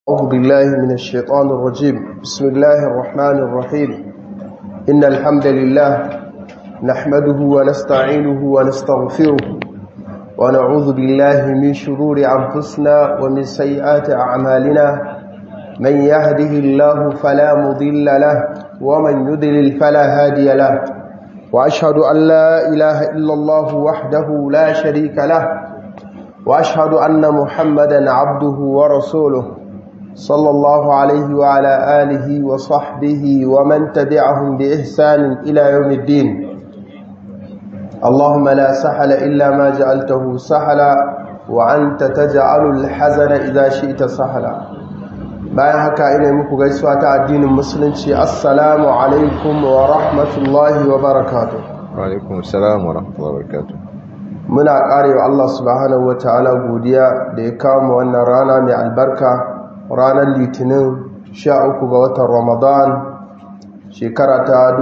أعوذ بالله من الشيطان الرجيم بسم الله الرحمن الرحيم إن الحمد لله نحمده ونستعينه ونستغفره ونعوذ بالله من شرور أنفسنا ومن سيئات أعمالنا من يهده الله فلا مضل له ومن يضلل فلا هادي له وأشهد أن لا إله إلا الله وحده لا شريك له وأشهد أن محمدا عبده ورسوله صلى الله عليه وعلى آله وصحبه ومن تبعهم بإحسان إلى يوم الدين اللهم لا سحل إلا ما جعلته سحلا وأنت تجعل الحزن إذا شئت سحلا bayan haka ina muku gaisuwa ta addinin musulunci assalamu alaikum wa rahmatullahi wa barakatuh wa alaikum assalam wa rahmatullahi wa barakatuh muna karewa Allah subhanahu wa ta'ala godiya da ya kawo mu wannan rana mai albarka ranar litinin 13 ga watan ramadan shekara ta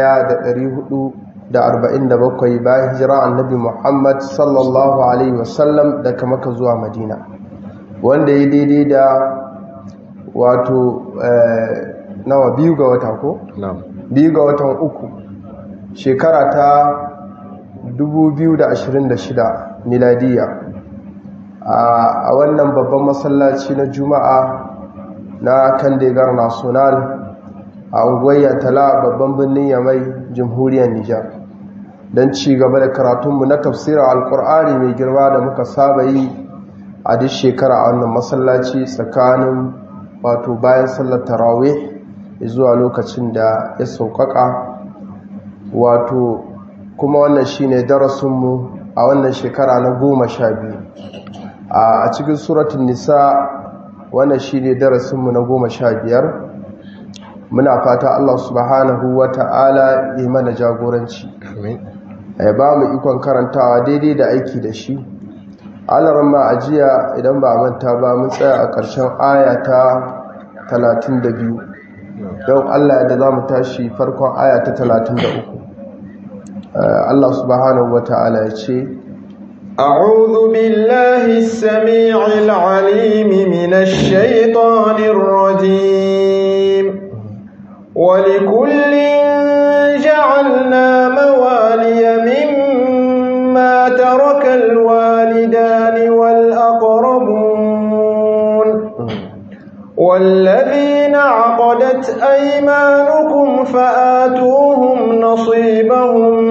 1447 bayan hijira annabi muhammad sallallahu alaihi wasallam daga maka zuwa madina wanda ya daidai da wato nawa biyu ga wata ko? biyu ga watan uku shekara ta 2026 miladiya a wannan babban masallaci na juma'a na kandegar national a unguwar tala babban birnin yamai jamhuriyar nijar don ci gaba da karatunmu na tafsirar alkur'ani mai girma da muka saba yi a duk shekara a wannan masallaci tsakanin wato bayan sallar tarawih zuwa lokacin da ya sauƙaƙa wato kuma wannan shine darasinmu a wannan shekara na goma sha biyu a cikin suratun nisa wannan shine darasinmu na goma sha biyar muna fata Allah subhanahu wa ta'ala yi mana jagoranci ya ba mu ikon karantawa daidai da aiki da shi alaran ma ajiya idan ba manta ba mun tsaya a ƙarshen aya ta 32 don Allah da za mu tashi farkon aya ta 33 Allah subhanahu wa ta'ala ya ce أعوذ بالله السميع العليم من الشيطان الرجيم ولكل جعلنا موالي مما ترك الوالدان والأقربون والذين عقدت أيمانكم فآتوهم نصيبهم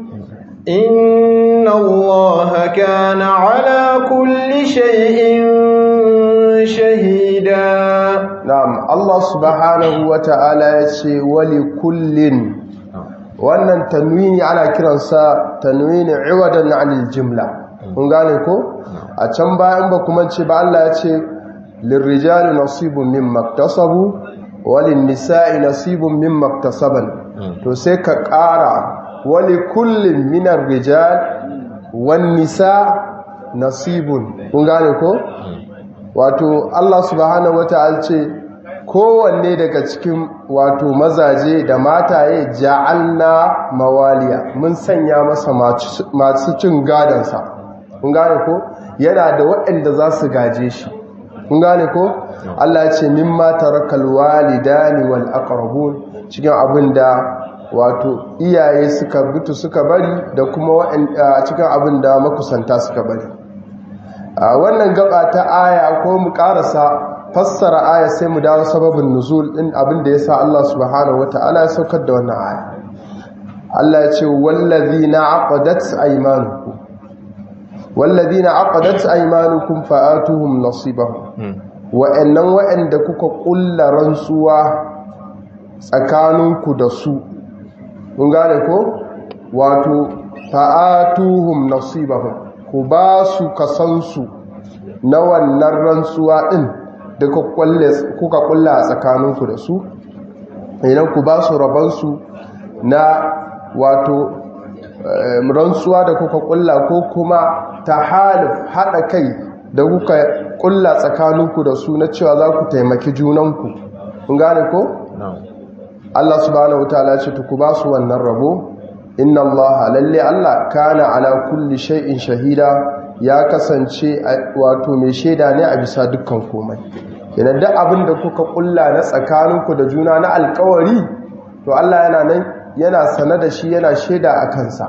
إن الله كان على كل شيء شهيدا نعم الله سبحانه وتعالى يسي ولكل wannan tanwini ana kiransa tanwini iwadan anil jumla kun gane ko a can bayan ba kuma ce ba Allah ya ce lirrijali nasibun mimma iktasabu walin nisa'i nasibun mimma iktasaban to sai ka ƙara wali kullum minar rijal wan nisa nasibun kun gane ko wato Allah subhanahu wata'ala ce kowanne daga cikin wato mazaje da mataye ja'alna mawaliya mun sanya masa masu cin gadansa kun gane ko yana da waɗanda za su gaje shi kun gane ko Allah ce mimma tarakal walidani wal aqrabun cikin abin da wato iyaye suka butu suka bari da kuma cikin abin da makusanta suka bari a wannan gaba ta aya ko mu karasa fassara aya sai mu dawo sababin nuzul din abin da yasa Allah subhanahu wataala ya saukar da wannan aya Allah ya ce wallazina aqadat aymanukum wallazina aqadat aymanukum fa'atuhum nasibahum wa'annan wa'anda kuka kulla rantsuwa tsakaninku da su kun gane ko wato fa'atuhum nasibahum ku ba su kasansu na wannan rantsuwa din da kuka kulla a tsakaninku da su idan ku ba su rabansu na wato rantsuwa da kuka kulla ko kuma ta halif haɗa kai da kuka kulla tsakaninku da su na cewa za ku taimaki junanku kun gane ko? Allah subhanahu wataala ce ku ba su wannan rabo inna Allah lalle Allah kana ala kulli shay'in shahida ya kasance wato mai shaida ne a bisa dukkan komai yana duk abin da kuka kulla na tsakaninku da juna na alkawari to Allah yana nan yana sane da shi yana shaida a kansa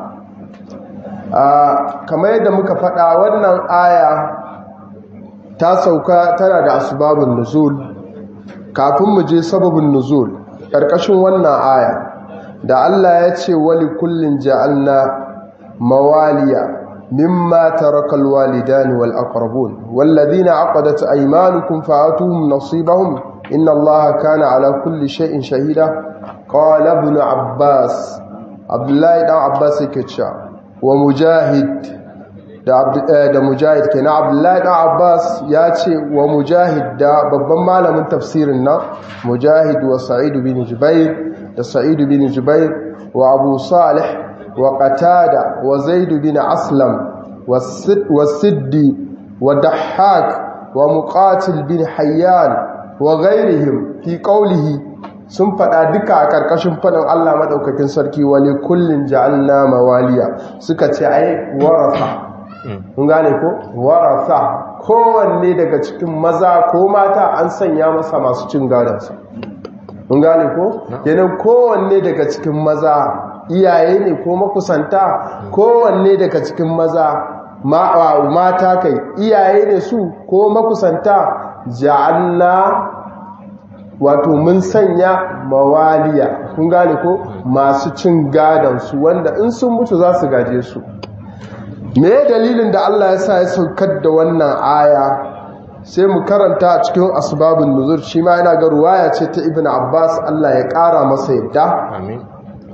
kamar yadda muka faɗa wannan aya ta sauka tana da asbabun nuzul kafin mu je sababin nuzul ƙarƙashin wannan aya da Allah ya ce wali kullin ja'alna mawaliya mimma tarakal walidani wal aqrabun walladhina aqadat aymanukum fa'atuhum nasibahum inna Allaha kana ala kulli shay'in shahida qala ibn abbas abdullahi dan abbas yake cewa wa mujahid da mujahid ke na abdullahi dan abbas ya ce wa mujahid da babban malamin tafsirin nan mujahid wa sa'idu bin jubair da sa'idu bin jubair wa abu salih wa qatada wa zaidu bin aslam wa siddi wa dahhak wa muqatil bin hayyan wa ghairihim fi qawlihi sun faɗa duka a ƙarƙashin faɗin Allah maɗaukakin sarki wali kullin ja'alna mawaliya suka ce ai warasa kun gane ko warasa kowanne daga cikin maza ko mata an sanya masa masu cin gadonsa kun gane ko kenan kowanne daga cikin maza iyaye ne ko makusanta kowanne daga cikin maza mata kai iyaye ne su ko makusanta ja'alna wato mun sanya mawaliya kun gane ko masu cin gadonsu wanda in sun mutu za su gaje su me dalilin da Allah ya sa ya saukar da wannan aya sai mu karanta a cikin asbabun nuzur shi ma yana ga ruwaya ce ta ibn abbas Allah ya kara masa yadda amin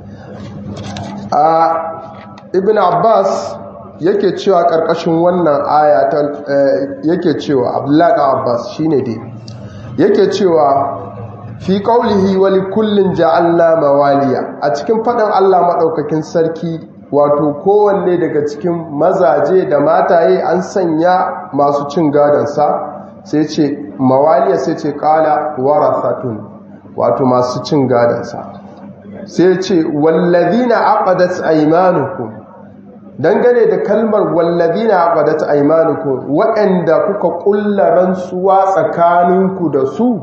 a ibn abbas yake cewa karkashin wannan aya ta yake cewa abdullahi abbas shine dai yake cewa fi qaulihi wa likullin ja'alna mawaliya a cikin fadin Allah madaukakin sarki wato kowanne daga cikin mazaje da mataye an sanya masu cin gadansa sai ce mawaliya sai ce kala warathatun wato masu cin gadansa sai ce wallazina aqadat aymanukum dangane da kalmar wallazina aqadat aymanukum waɗanda kuka kulla rantsuwa tsakaninku da su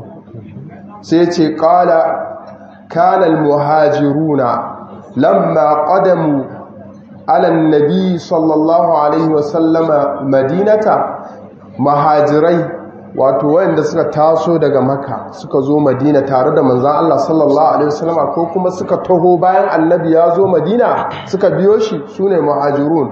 sai ce kala kana almuhajiruna lamma qadamu ala annabi sallallahu alaihi wasallama madinata mahajirai wato wanda suka taso daga maka suka zo madina tare da manzan Allah sallallahu alaihi wasallama ko kuma suka taho bayan annabi ya zo madina suka biyo shi sune muhajirun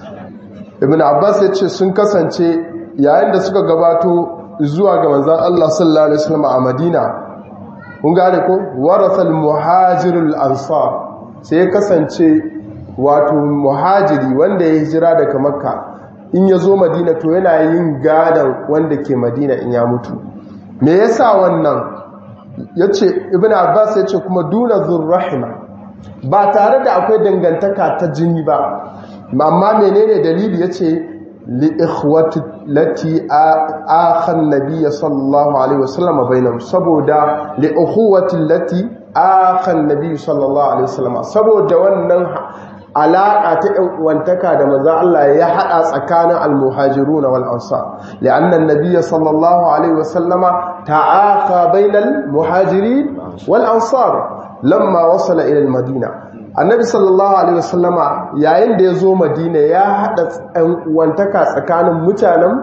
ibn abbas ya ce sun kasance yayin da suka gabato zuwa ga manzan Allah sallallahu alaihi wasallama a madina kun gane ko warasal muhajirul ansar sai ya kasance wato muhajiri wanda ya hijira daga makka in ya zo madina to yana yin gadon wanda ke madina in ya mutu me yasa wannan ya ce ibn abbas ya ce kuma duna zurrahima ba tare da akwai dangantaka ta jini ba amma menene dalili ya ce li'ikhwati lati akhan nabiyya sallallahu alaihi wasallam bainahum saboda li'ikhwati lati akhan nabiyyu sallallahu alaihi wasallam saboda wannan alaƙa ta ‘yan uwantaka da maza Allah ya haɗa tsakanin almuhajiruna wal ansar li'annan nabiyya sallallahu alaihi wasallama ta'aka bainal muhajirin wal ansar lamma wasala ila madina annabi sallallahu alaihi wasallama yayin da ya zo madina ya haɗa ‘yan uwantaka tsakanin mutanen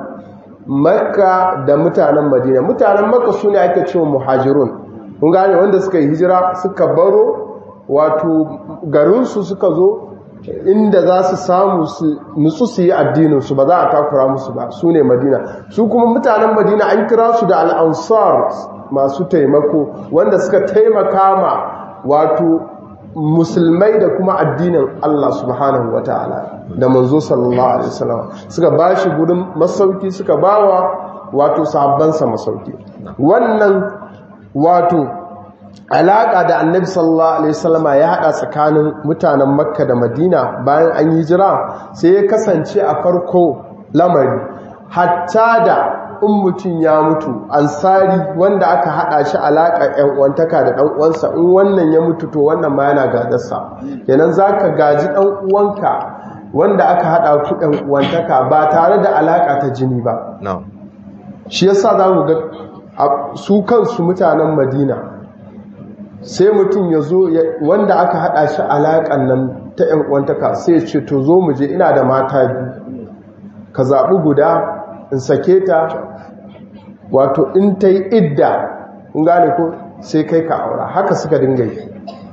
makka da mutanen madina mutanen makka su ne ake cewa muhajirun kun gane wanda suka yi hijira suka baro wato garinsu suka zo inda za su samu su nutsu su yi addininsu ba za a takura musu ba su ne madina su kuma mutanen madina an kira su da al'ansar masu taimako wanda suka taimaka ma wato musulmai da kuma addinin Allah subhanahu wa ta'ala da manzo sallallahu alaihi wasallam suka ba shi gudun masauki suka bawa wato sabbansa masauki wannan wato alaƙa da annabi sallallahu alaihi wasallama ya haɗa tsakanin mutanen makka da madina bayan an yi jira sai ya kasance a farko lamari hatta da in mutum ya mutu ansari wanda aka haɗa shi alaƙa ‘yan uwantaka da ɗan uwansa in wannan ya mutu to wannan ma yana gadarsa kenan za ka gaji ɗan uwanka wanda aka haɗa ku ɗan uwantaka ba tare da alaƙa ta jini ba shi yasa za mu ga su kansu mutanen madina sai mutum ya zo wanda aka haɗa shi alaƙan nan ta ‘yan uwantaka sai ya ce to zo mu je ina da mata biyu ka zaɓi guda in sake ta wato in ta yi idda in gane ko sai kai ka aura haka suka dinga yi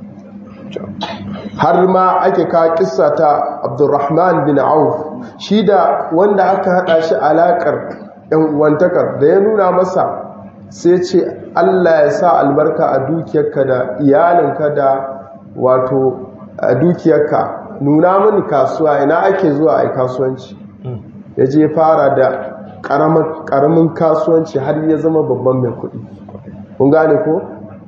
har ma ake kawo kissa ta abdurrahman bin auf shi da wanda aka haɗa shi alaƙar ‘yan uwantakar da ya nuna masa sai ce Allah ya sa albarka a dukiyarka da iyalinka da wato a dukiyarka nuna mini kasuwa ina ake zuwa a kasuwanci ya je fara da ƙaramin kasuwanci har ya zama babban mai kuɗi kun gane ko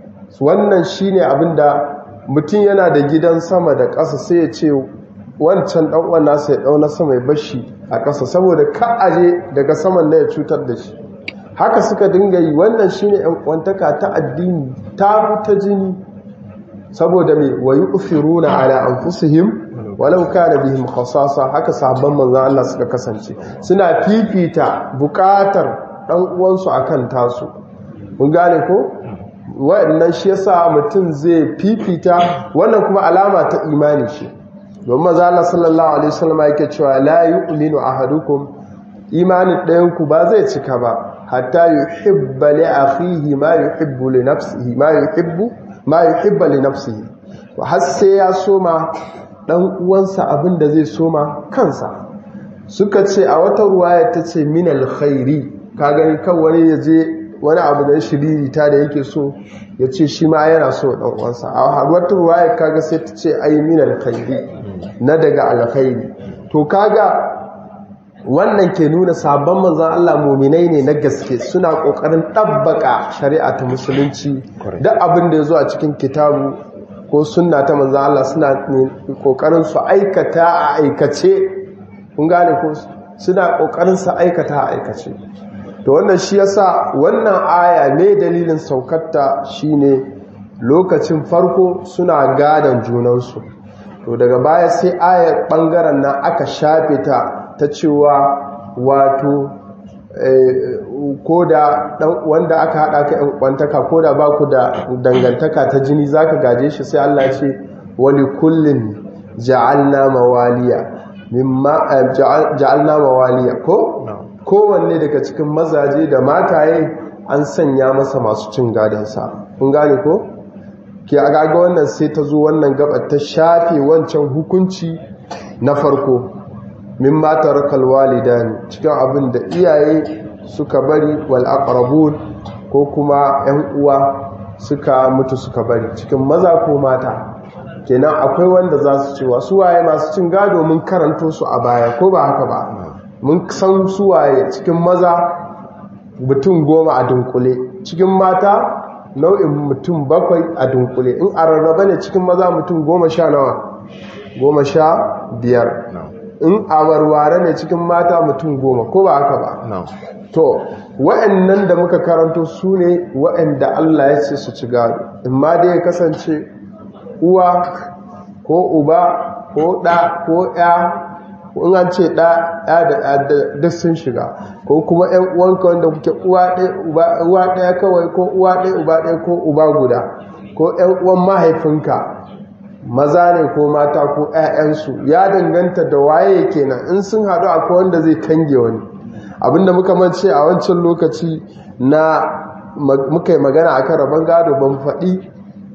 wannan shine abin da mutum yana da gidan sama da ƙasa sai ya ce wancan ɗan'uwan nasa ya ɗauna sama ya bashi a ƙasa saboda ka aje daga saman na ya cutar da shi haka suka dinga yi wannan shine yan kwantaka ta addini ta ta jini saboda me wayu ufiruna ala anfusihim walau kana bihim khasasa haka sahabban manzon Allah suka kasance suna fifita bukatar dan uwansu akan tasu mun gane ko wannan shi yasa mutum zai fifita wannan kuma alama ta imani shi don manzon Allah sallallahu alaihi wasallam yake cewa la yu'minu ahadukum imanin ɗayanku ba zai cika ba hatta yuhibba li akhihi ma yuhibbu li nafsihi ma yuhibbu ma yuhibba li nafsihi wa har sai ya soma dan uwansa abinda zai soma kansa suka ce a wata ruwaya tace min alkhairi ka gani kan wani yaje wani abu da shiriri ta da yake so ya ce shi ma yana so dan uwansa a wata ruwaya kaga sai tace ai min alkhairi na daga alkhairi to kaga wannan ke nuna sabon manzan Allah muminai ne na gaske suna ƙoƙarin ɗabbaka shari'a ta musulunci duk abin da ya zo a cikin kitabu ko sunna ta manzan Allah suna ƙoƙarin su aikata a aikace kun gane ko suna ƙoƙarin su aikata a aikace to wannan shi yasa wannan aya ne dalilin saukarta shine lokacin farko suna gadon junansu to daga baya sai ayar ɓangaren nan aka shafe ta ta cewa wato ko da wanda aka haɗa ka ‘yan kwantaka ko da ba ku da dangantaka ta jini za ka gaje shi sai Allah ce wani kullum ja'alna mawaliya ja'alna mawaliya ko kowanne daga cikin mazaje da mataye an sanya masa masu cin gadonsa kun gane ko ke agaga wannan sai ta zo wannan gabar ta shafe wancan hukunci na farko min matar kalwalidani cikin abin da iyaye suka bari wal aqrabun ko kuma 'yan uwa suka mutu suka bari cikin maza ko mata kenan akwai wanda za su cewa suwaye masu cin gado mun karanto su a baya ko ba haka ba mun san suwaye cikin maza mutum goma a dunkule cikin mata nau'in mutum bakwai a dunkule in a rarraba ne cikin maza mutum goma sha nawa goma sha biyar in a warware ne cikin mata mutum goma ko ba haka ba to wa'annan da muka karanto su ne wa'anda Allah ya ce su ci gado in ma dai ya kasance uwa ko uba ko ɗa ko ya in an ce ɗa ya da duk sun shiga ko kuma ‘yan uwanka wanda kuke uwa ɗaya kawai ko uwa ɗaya uba ɗaya ko uba guda ko ‘yan uwan mahaifinka maza ne ko mata ko ‘ya'yansu ya danganta da waye kenan in sun haɗu akwai wanda zai kange wani abinda muka mance a wancan lokaci na muka yi magana a kan rabon gado ban faɗi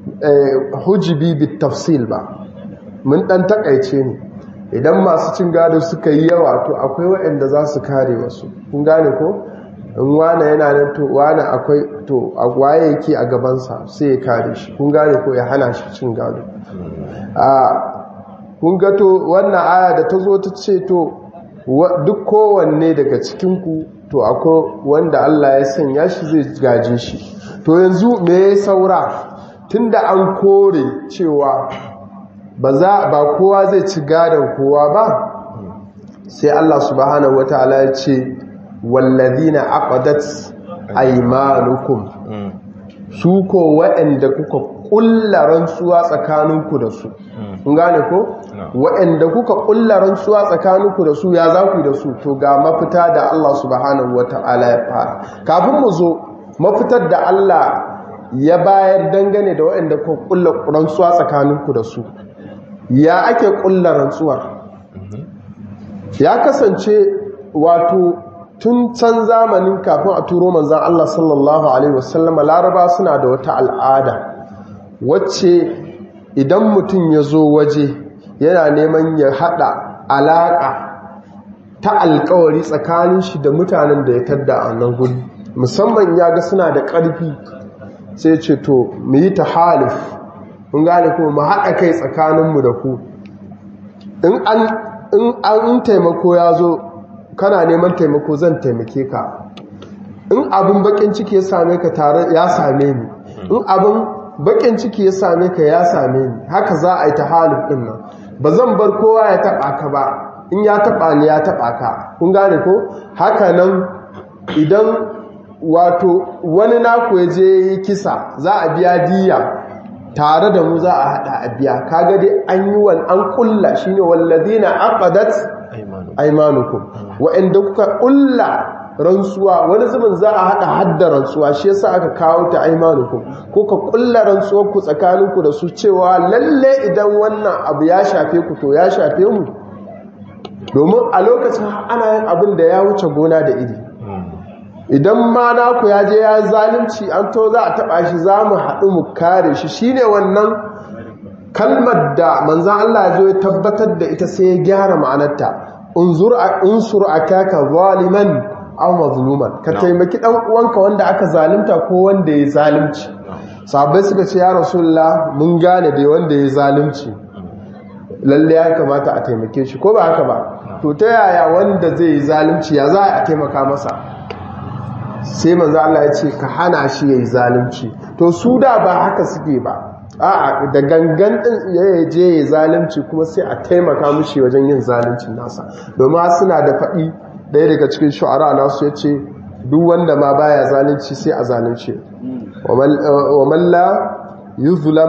hujibi bit tafsil ba mun ɗan takaice ne idan masu cin gado suka yi yawa to akwai waɗanda za su kare wasu kun gane ko in wane yana nan to wane akwai to a waye yake a gabansa sai ya kare shi kun gane ko ya hana shi cin gado a kun ga to wannan aya da ta zo ta ce to duk kowanne daga cikinku to akwai wanda Allah ya sanya shi zai gaje shi to yanzu me ya saura tunda an kore cewa ba za ba kowa zai ci gadon kowa ba sai Allah subhanahu wataala ya ce wallazina aqadat aymanukum su ko waɗanda kuka kulla rantsuwa tsakaninku da su kun gane ko waɗanda kuka kulla rantsuwa tsakaninku da su ya za ku da su to ga mafita da Allah subhanahu wataala ya fara kafin mu zo mafitar da Allah ya bayar dangane da waɗanda ku kulla rantsuwa tsakaninku da su ya ake kulla rantsuwar ya kasance wato tun can zamanin kafin a turo manzan Allah sallallahu Alaihi wasallama laraba suna da wata al'ada wacce idan mutum ya zo waje yana neman ya haɗa alaƙa ta alkawari tsakanin shi da mutanen da ya tadda a nan gudu musamman ya ga suna da ƙarfi sai ce to mu yi ta halif mun gane kuma mu haɗa kai tsakaninmu da ku in an taimako ya zo kana neman taimako zan taimake ka in abin bakin ciki ya same ka tare ya same ni in abin bakin ciki ya same ka ya same ni haka za a yi ta halif din nan ba zan bar kowa ya taba ka ba in ya taba ni ya taba ka kun gane ko haka nan idan wato wani naku ya je yi kisa za a biya diya tare da mu za a hada a biya kaga dai an yi wal an kulla shine walladina aqadat aymanukum wa'anda kuka kulla rantsuwa wani zubin za a hada hadda rantsuwa shi yasa aka kawo ta aymanukum ko ka kulla rantsuwar ku tsakaninku da su cewa lalle idan wannan abu ya shafe ku to ya shafe mu domin a lokacin ana yin abin da ya wuce gona da iri idan ma naku ya je ya zalunci an to za a taba shi za mu haɗu mu kare shi shine wannan kalmar da manzan Allah ya zo ya tabbatar da ita sai ya gyara ma'anarta unsur akaka zaliman aw mazluman ka taimaki dan uwanka wanda aka zalunta ko wanda ya zalunci sahabbai suka ce ya rasulullah mun gane dai wanda ya zalunci lalle ya kamata a taimake shi ko ba haka ba to ta yaya wanda zai yi zalunci ya za a taimaka masa sai manzo Allah ya ce ka hana shi yayi zalunci to su da ba haka suke ba a'a da gangan din ya je ya zalunci kuma sai a taimaka mushi wajen yin zaluncin nasa domin suna da faɗi ɗaya daga cikin shu'ara nasu ya ce duk wanda ma baya zalunci sai a zalunce wa man la yuzlam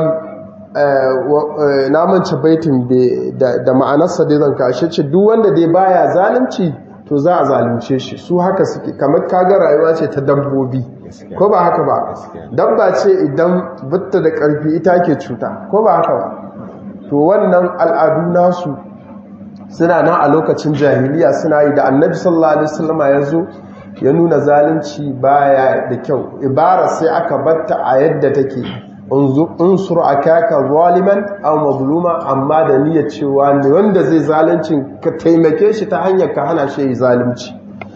na mance baitin da ma'anarsa dai zan kashe ce duk wanda dai baya zalunci to za a zalunce shi su haka suke kamar kaga rayuwa ce ta dabbobi ko ba haka ba dabba ce idan bitta da karfi ita ke cuta ko ba haka ba to wannan al'adu nasu suna nan a lokacin jahiliya suna yi da annabi sallallahu alaihi wasallam ya zo ya nuna zalunci baya da kyau ibara sai aka batta a yadda take unsur akaka zaliman aw mazluma amma da niyyar cewa ne wanda zai zalunci ka taimake shi ta hanyar ka hana shi zalunci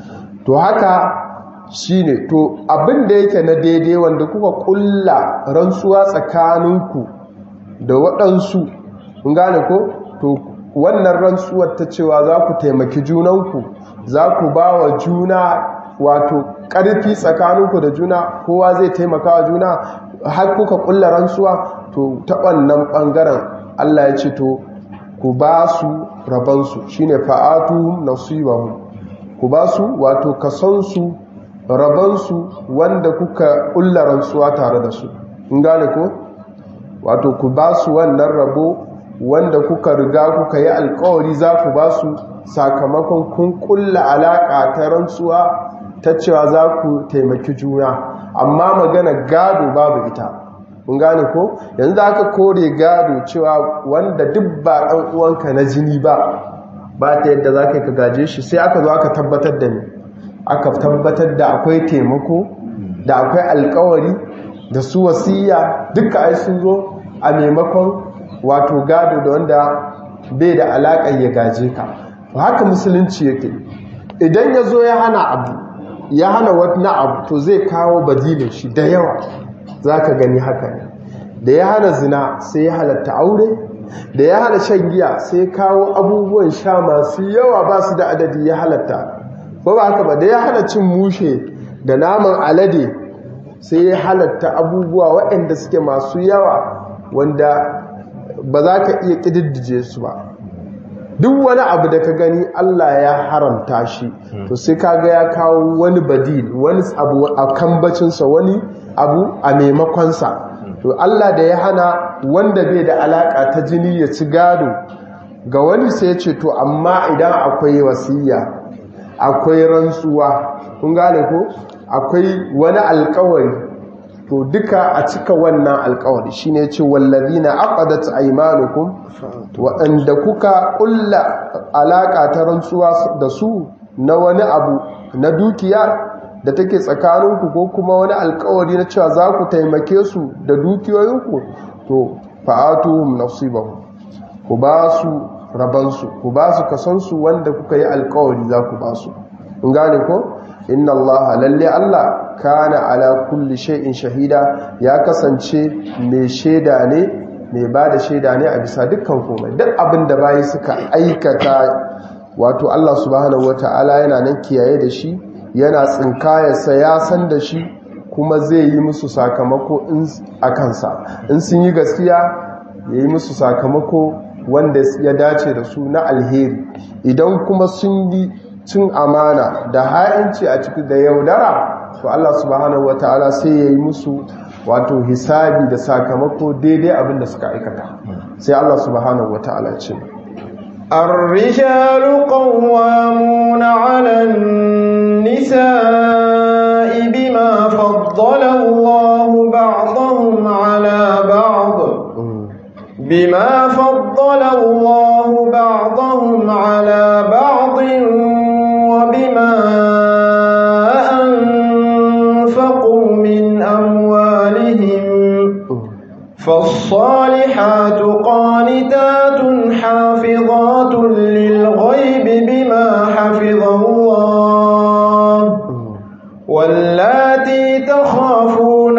to haka shine to abin da yake na daidai wanda kuka kulla rantsuwa tsakaninku da waɗansu kun gane ko to wannan rantsuwar ta cewa za ku taimaki junanku za ku ba wa juna wato ƙarfi tsakaninku da juna kowa zai taimaka wa juna har kuka kulla rantsuwa to ta wannan ɓangaren Allah ya ce to ku ba su rabansu shine fa'atu nasibahum ku ba su wato kasansu rabansu wanda kuka kulla rantsuwa tare da su in gane ko wato ku ba su wannan rabo wanda kuka riga kuka yi alkawari za ku ba su sakamakon kun kulla alaka ta rantsuwa ta cewa za ku taimaki juna amma magana gado babu ita kun gane ko yanzu da aka kore gado cewa wanda duk ba ɗan uwanka na jini ba ba ta yadda za ka ka gaje shi sai aka zo aka tabbatar da ni aka tabbatar da akwai taimako da akwai alkawari da su wasiya duka ai sun zo a maimakon wato gado da wanda bai da alaƙar ya gaje ka haka musulunci yake idan ya zo ya hana abu ya hana wani abu to zai kawo badilin shi da yawa za ka gani haka ne da ya hana zina sai ya halatta aure da ya hana shan giya sai kawo abubuwan sha masu yawa ba su da adadi ya halatta ba ba haka ba da ya hana cin mushe da naman alade sai ya halatta abubuwa waɗanda suke masu yawa wanda ba za ka iya ƙididdije su ba duk wani abu da ka gani Allah ya haramta shi to sai kaga ya kawo wani badil wani abu a kambacinsa wani abu a maimakonsa to Allah da ya hana wanda bai da alaka ta jini ya ci gado ga wani sai ya ce to amma idan akwai wasiya akwai rantsuwa kun gane ko akwai wani alkawari to duka a cika wannan alkawari shine ce wallazina aqadat aymanukum waɗanda kuka ƙulla alaƙa ta rantsuwa da su na wani abu na dukiya da take tsakaninku ko kuma wani alkawari na cewa za ku taimake su da dukiyoyinku to fa'atuhum nasibahum ku ba su rabansu ku ba su kasansu wanda kuka yi alkawari za ku ba su in gane ko inna Allah lalle Allah kana ala kulli shay'in shahida ya kasance mai shaida ne mai ba da shaida ne a bisa dukkan komai duk abin da bayi suka aikata wato Allah subhanahu wata'ala yana nan kiyaye da shi yana tsinkayarsa ya san da shi kuma zai yi musu sakamako a kansa in sun yi gaskiya ya yi musu sakamako wanda ya dace da su na alheri idan kuma sun yi cin amana da ha'inci a ciki da yaudara to Allah subhanahu wata'ala sai ya yi musu wato hisabi da sakamako daidai abin da suka aikata sai Allah subhanahu wata'ala ce الرجال قوامون على النساء بما فضل الله بعضهم على بعض بما فضل الله بعضهم على بعض وبما أنفقوا من أموالهم فالصالحات قانتات حافظات للغيب بما حفظ الله واللاتي تخافون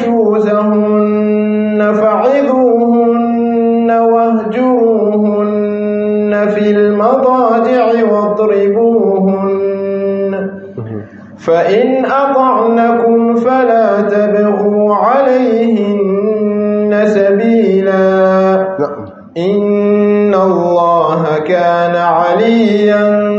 نشوزهن فعظوهن واهجروهن في المضاجع واضربوهن فإن أطعنكم فلا تبغوا عليهن سبيلا إن الله كان عليا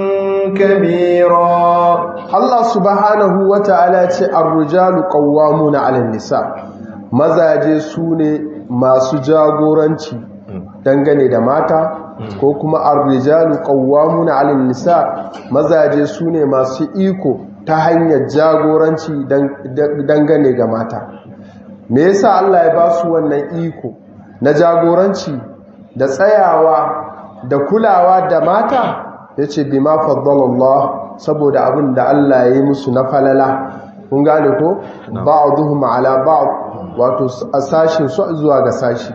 كبيرا Allah subhanahu wa ta'ala ce ar-rijalu qawwamuna 'alan nisa mazaje su ne masu jagoranci dangane da mata ko kuma ar-rijalu qawwamuna 'alan nisa mazaje su ne masu iko ta hanyar jagoranci dangane ga mata me yasa Allah ya ba su wannan iko na jagoranci da tsayawa da kulawa da mata yace bima faddalallah saboda abin da Allah ya yi musu na falala kun gane ko ba'dhum ala ba'd wato sashin su zuwa ga sashi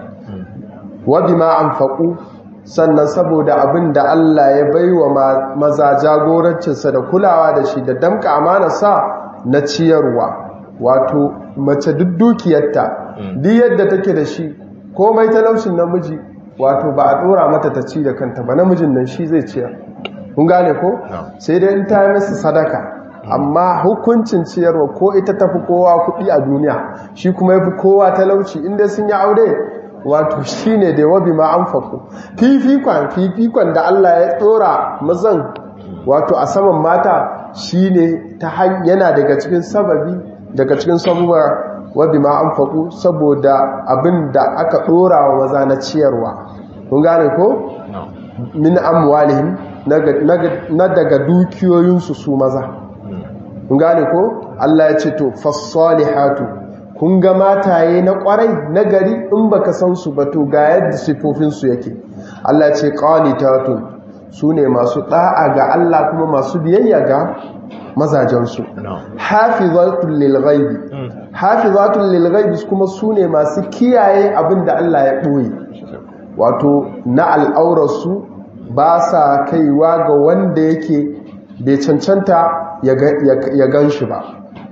wa bima anfaqu sannan saboda abin da Allah ya baiwa maza jagorancinsa da kulawa da shi da damka amanarsa na ciyarwa wato mace duk dukiyarta duk yadda take da shi komai talaucin namiji wato ba a dora mata ta ci da kanta ba namijin nan shi zai ciyar kun gane ko sai dai in ta yi masa sadaka amma hukuncin ciyarwa ko ita tafi kowa kuɗi a duniya shi kuma ya fi kowa talauci inda sun yi aure wato shi ne da wabi ma an faku fifikon fifikon da Allah ya tsora mazan wato a saman mata shi ne ta yana daga cikin sababi daga cikin sabuwar wabi ma an faku saboda abin da aka ɗora wa maza na ciyarwa kun gane ko min amwalihim na daga dukiyoyinsu su maza kun gane ko Allah ya ce to fassalihatu kun ga mataye na kwarai na gari in baka san su ba to ga yadda sifofin su yake Allah ya ce qanitatun su ne masu da'a ga Allah kuma masu biyayya ga mazajensu hafizatul lil ghaibi hafizatul lil ghaibi kuma su ne masu kiyaye abinda Allah ya boye wato na al'aurarsu ba sa kaiwa ga wanda yake bai cancanta ya gan shi ba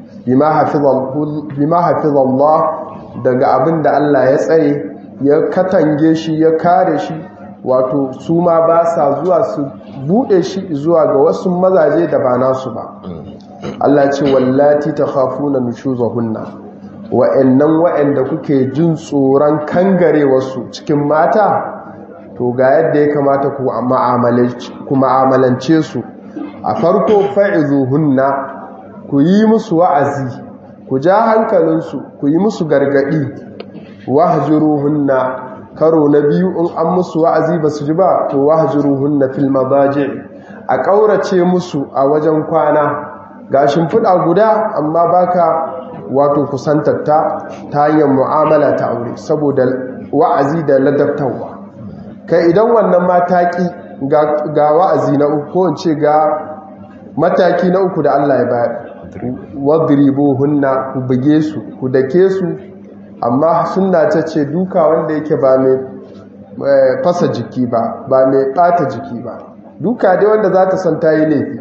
bima hafizallah daga abin da Allah ya tsare ya katange shi ya kare shi wato su ma ba sa zuwa su bude shi zuwa ga wasu mazaje da ba nasu ba Allah ce wallati ta khafuna nushuzahunna wa'annan wa'anda kuke jin tsoron kangare wasu cikin mata to ga yadda ya kamata ku ma'amalance su a farko fa'izuhunna ku yi musu wa'azi ku ja hankalinsu ku yi musu gargaɗi wahjuruhunna karo na biyu in an musu wa'azi ba su ji ba to wahjuruhunna fil mabaji a ƙaurace musu a wajen kwana ga shimfiɗa guda amma baka wato kusantarta ta hanyar mu'amala ta aure saboda wa'azi da ladabtarwa kai idan wannan mataki ga wa'azi na uku ko in ce ga mataki na uku da Allah ya bayar wadribu hunna ku buge su ku dake su amma sunna ta ce duka wanda yake ba mai fasa jiki ba ba mai bata jiki ba duka dai wanda za ta san ta yi laifi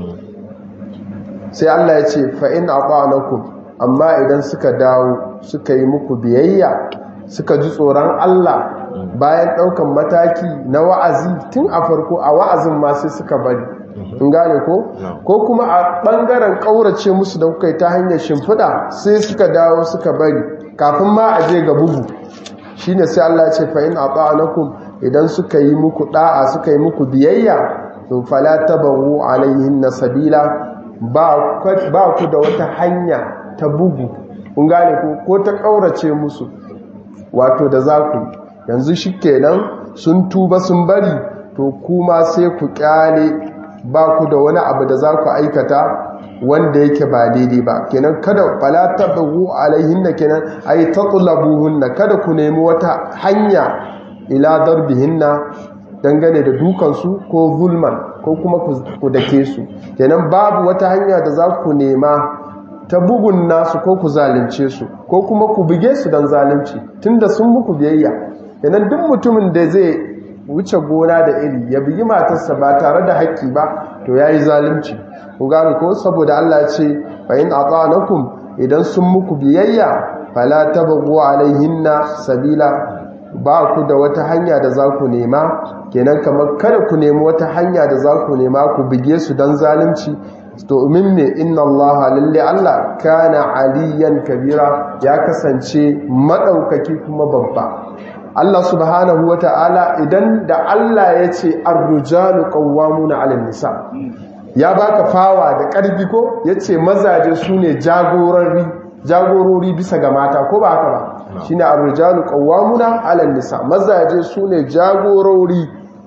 sai Allah ya ce fa'in a amma idan suka dawo suka yi muku biyayya suka ji tsoron Allah bayan ɗaukan mataki na wa'azi tun a farko a wa'azin ma sai suka bari in gane ko ko kuma a ɓangaren ƙaurace musu da kuka yi ta hanyar shimfiɗa sai suka dawo suka bari kafin ma a je ga bugu shi ne sai Allah ce fa'in a ɓa'anakun idan suka yi muku ɗa'a suka yi muku biyayya to fala tabaru alayhin na sabila ba ku da wata hanya ta bugu kun gane ko ko ta ƙaurace musu wato da za ku yanzu shi kenan sun tuba sun bari to kuma sai ku kyale ba ku da wani abu da za ku aikata wanda yake ba daidai ba kenan kada fala tabu alaihinna kenan ay tatlabuhunna kada ku nemi wata hanya ila darbihinna dangane da dukansu ko zulman ko kuma ku dake su kenan babu wata hanya da za ku nema ta bugun nasu ko ku zalunce su ko kuma ku buge su don zalunci tunda sun muku biyayya kenan duk mutumin da zai wuce gona da iri ya bugi matarsa ba tare da haƙƙi ba to yayi zalunci ku gane ko saboda Allah ya ce fa in ata'anakum idan sun muku biyayya fala tabghu alaihinna sabila ba ku da wata hanya da za ku nema kenan kamar kada ku nemi wata hanya da za ku nema ku buge su don zalunci domin me inna allaha lalle Allah kana aliyan kabira ya kasance madaukaki kuma babba Allah subhanahu wata'ala idan da Allah ya ce ar-rijalu qawwamuna 'alan nisa ya baka fawa da karfi ko yace mazaje sune jagorori jagorori bisa ga mata ko ba haka ba shine ar-rijalu qawwamuna 'alan nisa mazaje sune jagorori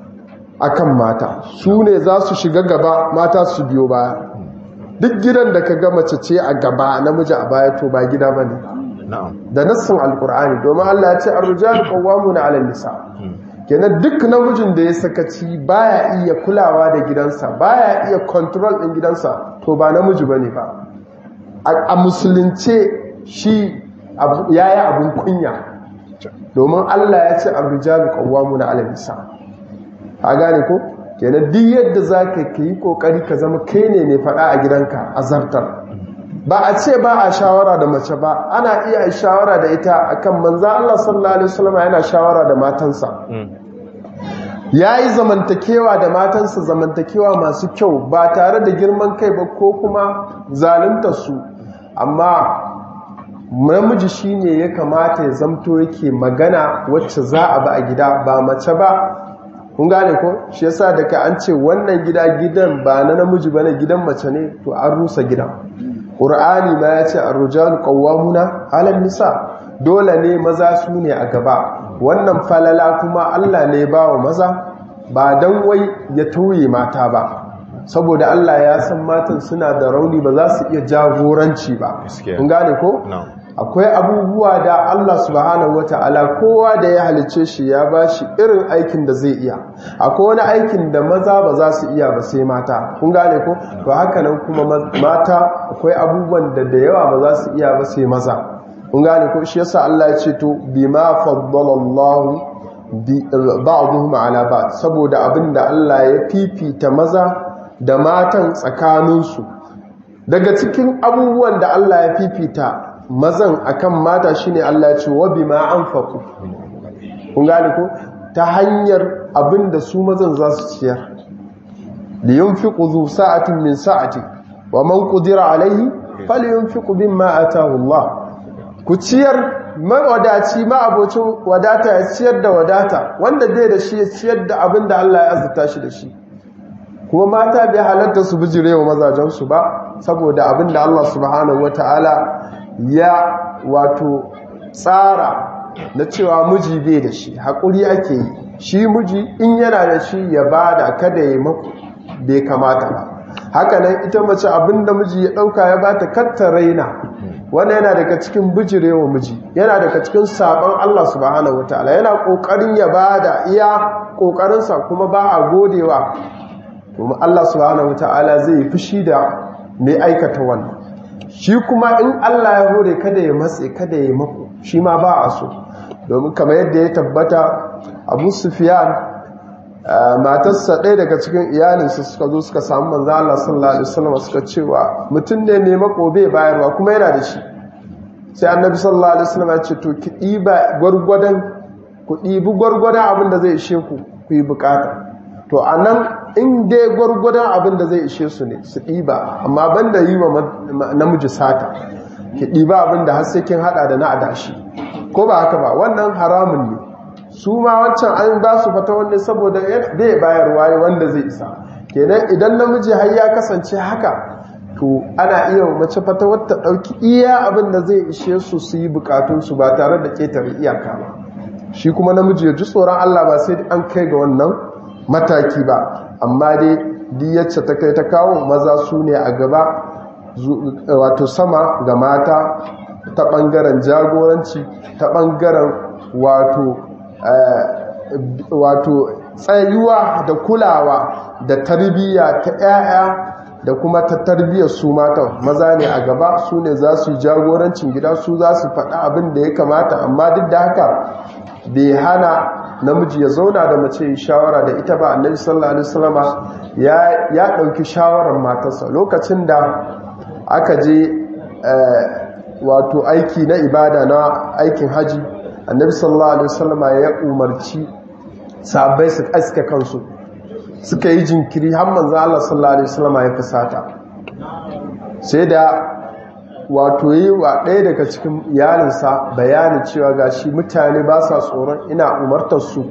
akan mata sune za su shiga gaba mata su biyo baya duk gidan da ka ga mace ce a gaba namiji a baya to ba gida bane da nassin alkur'ani domin Allah ya ce ar-rijalu qawwamuna 'ala nisa kenan duk namijin da ya sakaci baya iya kulawa da gidansa baya iya control din gidansa to ba namiji bane ba a musulunce shi yayi abun kunya domin Allah ya ce ar-rijalu qawwamuna 'ala nisa a gane ko kenan duk yadda zaka yi kokari ka zama kai ne mai fada a gidanka a zartar ba a ce ba a shawara da mace ba ana iya shawara da ita akan manza Allah sallallahu alaihi wasallam yana shawara da matansa yayi zamantakewa da matansa zamantakewa masu kyau ba tare da girman kai ba ko kuma zaluntar su amma namiji shine ya kamata ya zamto yake magana wacce za a ba a gida ba mace ba kun gane ko shi yasa daga an ce wannan gida gidan ba na namiji bane gidan mace ne to an rusa gidan ƙur'ani ma ya ce arrujalu qawwamuna 'alan nisa dole ne maza su ne a gaba wannan falala kuma Allah ne ba wa maza ba dan wai ya tauye mata ba saboda Allah ya san matan suna da rauni ba za su iya jagoranci ba kun gane ko akwai abubuwa da Allah subhanahu wata'ala kowa da ya halice shi ya bashi irin aikin da zai iya akwai wani aikin da maza ba za su iya ba sai mata kun gane ko to haka nan kuma mata akwai abubuwan da da yawa ba za su iya ba sai maza kun gane ko shi yasa Allah ya ce to bima faddalallahu ba'dhum ala ba'd saboda abinda Allah ya fifita maza da matan tsakaninsu daga cikin abubuwan da Allah ya fifita mazan akan mata shine Allah ya ce wa bima anfaqu kun gane ko ta hanyar abinda su mazan za su ciyar li yunfiqu zu sa'atin min sa'ati wa man qudira alayhi falyunfiqu bimma ataahu Allah ku ciyar mawadaci ma abocin wadata ya ciyar da wadata wanda bai da shi ya ciyar da abinda Allah ya azurta shi da shi kuma mata bai halatta su bijirewa mazajensu ba saboda abinda Allah subhanahu wataala ya wato tsara na cewa miji bai da shi haƙuri ake yi shi miji in yana da shi ya bada kada ya maku bai kamata ba haka nan ita mace abinda miji ya ɗauka ya bata katta raina wannan yana daga cikin bijirewa miji yana daga cikin sabon Allah subhanahu wataala yana kokarin ya bada iya kokarinsa kuma ba a godewa kuma Allah subhanahu wataala zai fushi da mai aikata wannan shi kuma in Allah ya hore kada ya matse kada ya mako shi ma ba a so domin kamar yadda ya tabbata Abu Sufyan matarsa ɗaya daga cikin iyalinsa suka zo suka samu manzo Allah sallallahu alaihi wasallam suka cewa mutum ne mai mako bai bayarwa kuma yana da shi sai annabi sallallahu alaihi wasallam ya ce to ki ɗiba gwargwadon ku ɗibi gwargwadon abin da zai ishe ku ku yi bukata to anan in dai gwargwadon abin da zai ishe su ne su ɗiba amma banda yi wa namiji sata ki ɗiba abin da har sai kin hada da na adashi ko ba haka ba wannan haramun ne su ma wancan an ba su fata wanda saboda bai bayarwa ne wanda zai isa kenan idan namiji har ya kasance haka to ana iya mace fata wata ɗauki iya abin da zai ishe su su yi bukatunsu ba tare da ƙetare iyaka ba shi kuma namiji ya ji tsoron Allah ba sai an kai ga wannan mataki ba amma dai diyacce ta kai ta kawo maza su ne a gaba wato sama ga mata ta ɓangaren jagoranci ta ɓangaren wato wato tsayuwa da kulawa da tarbiyya ta 'ya'ya da kuma ta tarbiyyar su matan maza ne a gaba su ne za su yi jagorancin gida su za su faɗa abin da ya kamata amma duk da haka bai hana namiji ya zauna da mace yi shawara da ita ba annabi sallallahu alaihi wasallama ya ya dauki shawarar matarsa lokacin da aka je wato aiki na ibada na aikin haji annabi sallallahu alaihi wasallama ya umarci sahabbai su aske kansu suka yi jinkiri har manzo Allah sallallahu alaihi wasallama ya fusata sai da wato yi wa ɗaya daga cikin iyalinsa bayani cewa gashi mutane ba sa tsoron ina umartar su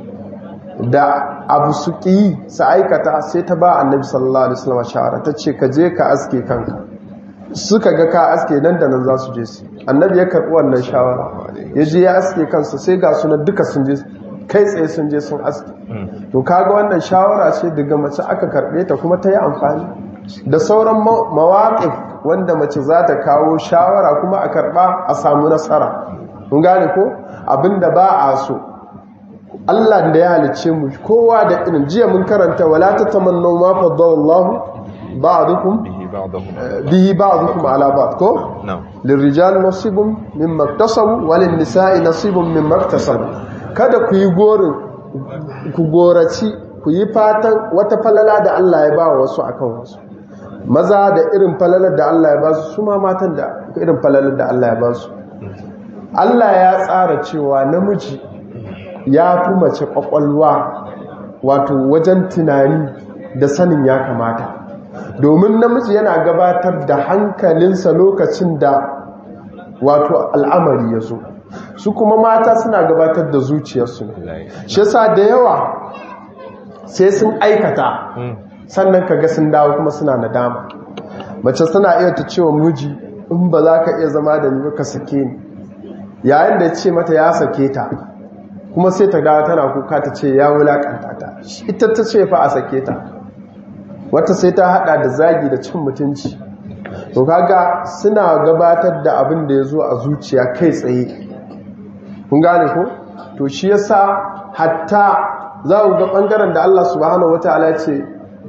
da abu su ƙi su aikata sai ta ba annabi sallallahu alaihi wasallam shawara ta ce ka je ka aske kanka suka ga ka aske nan da nan za su je su annabi ya karɓi wannan shawara ya je ya aske kansa sai ga sunan duka sun je kai tsaye sun je sun aske to kaga wannan shawara ce daga mace aka karɓe ta kuma ta yi amfani da sauran mawaƙif wanda mace za ta kawo shawara kuma a karɓa a samu nasara mun gane ko abinda ba a so Allah da ya halice mu kowa da irin jiya mun karanta wala tatamannu ma faddallahu ba'dukum bihi ba'dukum ala ba'd ko lirrijal nasibun mimma iktasabu walin nisa'i nasibun mimma iktasabu kada ku yi gorin ku goraci ku yi fatan wata falala da Allah ya ba wasu akan wasu maza da irin falalar da Allah ya ba su su ma matan da irin falalar da Allah ya ba su Allah ya tsara cewa namiji ya fi mace kwakwalwa wato wajen tunani da sanin ya kamata domin namiji yana gabatar da hankalinsa lokacin da wato al'amari ya zo su kuma mata suna gabatar da zuciyarsu shi yasa da yawa sai sun aikata sannan ka ga sun dawo kuma suna nadama mace suna iya ta cewa miji in ba za ka iya zama da ni ka sake ni yayin da ce mata ya sake ta kuma sai ta dawo tana kuka ta ce ya wulakanta ta ita ta ce fa a sake ta wata sai ta hada da zagi da cin mutunci to kaga suna gabatar da abin da ya zo a zuciya kai tsaye kun gane ko to shi yasa hatta za ku ga bangaren da Allah subhanahu wataala ya ce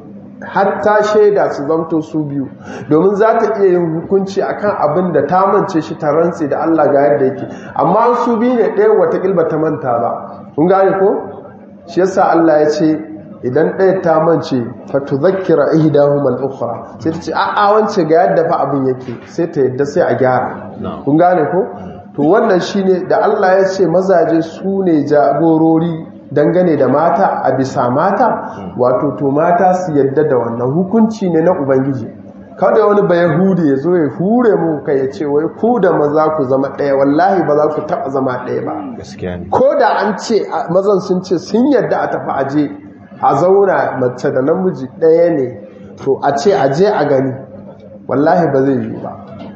hatta shaida su zamto su biyu domin za ta iya yin hukunci akan abin da ta mance shi ta rantse da Allah ga yadda yake amma su biyu ne ɗaya wata kilba ta manta ba kun gane ko shi yasa Allah ya ce idan ɗaya ta mance fa tudhakkira ihdahum al-ukhra sai ta ce a a wance ga yadda fa abin yake sai ta yadda sai a gyara kun gane ko to wannan shine da Allah ya ce mazaje su ne jagorori dangane da mata a bisa mata wato to mata su yadda da wannan hukunci ne na ubangiji kada wani ba yahudi ya zo ya hure mu kai ya ce wai ku da maza ku zama ɗaya wallahi ba za ku taɓa zama ɗaya ba ko da an ce mazan sun ce sun yadda a tafi aje a zauna mace da namiji ɗaya ne to a ce aje a gani wallahi ba zai yi ba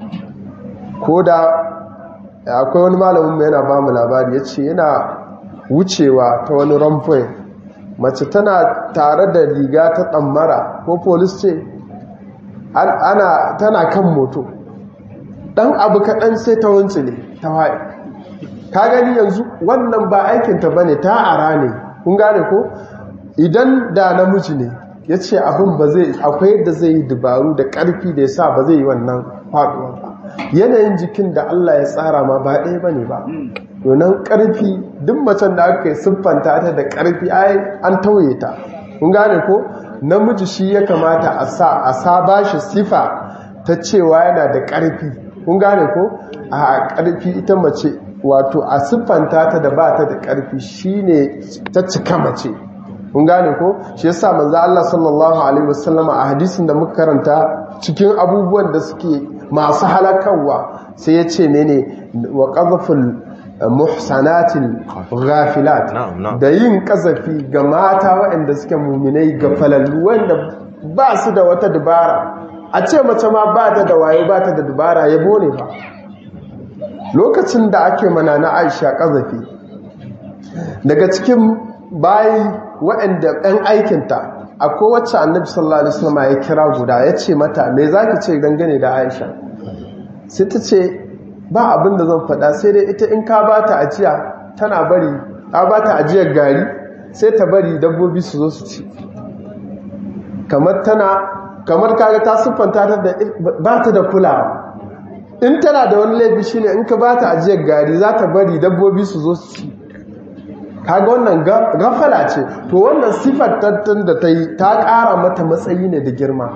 ko da akwai wani malamin mai yana ba mu labari ya ce yana wucewa ta wani ramfai mace tana tare da riga ta tsammara ko polis ce ana tana kan moto dan abu kaɗan sai ta wunci ne ta waye ka gani yanzu wannan ba aikinta ba ne ta ara ne kun gane ko idan da namiji ne ya ce abin ba zai akwai yadda zai yi dubaru da ƙarfi da ya sa ba zai yi wannan faɗuwa ba yanayin jikin da Allah ya tsara ma ba ɗaya ba ne ba donan ƙarfi duk macen da aka yi siffanta ta da ƙarfi ai an tauye ta kun gane ko namiji shi ya kamata a sa a sa ba shi sifa ta cewa yana da ƙarfi kun gane ko a ƙarfi ita mace wato a siffanta ta da ba ta da ƙarfi shine ta cika mace kun gane ko shi yasa manzo Allah sallallahu alaihi wasallama a hadisin da muka karanta cikin abubuwan da suke masu halakarwa sai ya ce mene wa qadhful muhsanatil ghafilat da yin kazafi ga mata waɗanda suke muminai ga falallu wanda ba su da wata dubara a ce mace ma ba ta da waye ba ta da dubara yabo ne ba lokacin da ake mana na Aisha kazafi daga cikin bayi waɗanda ɗan aikinta akwai wacce annabi sallallahu alaihi wasallam ya kira guda ya ce mata me zaki ce dangane da Aisha sai ta ce ba abin da zan faɗa sai dai ita in ka ba ta ajiya tana bari ka ba ta ajiyar gari sai ta bari dabbobi su zo su ci kamar tana kamar kaga ta siffanta ta da ba ta da kulawa in tana da wani laifi shine in ka ba ta ajiyar gari za ta bari dabbobi su zo su ci kaga wannan gafala ce to wannan siffar tattun da ta yi ta ƙara mata matsayi ne da girma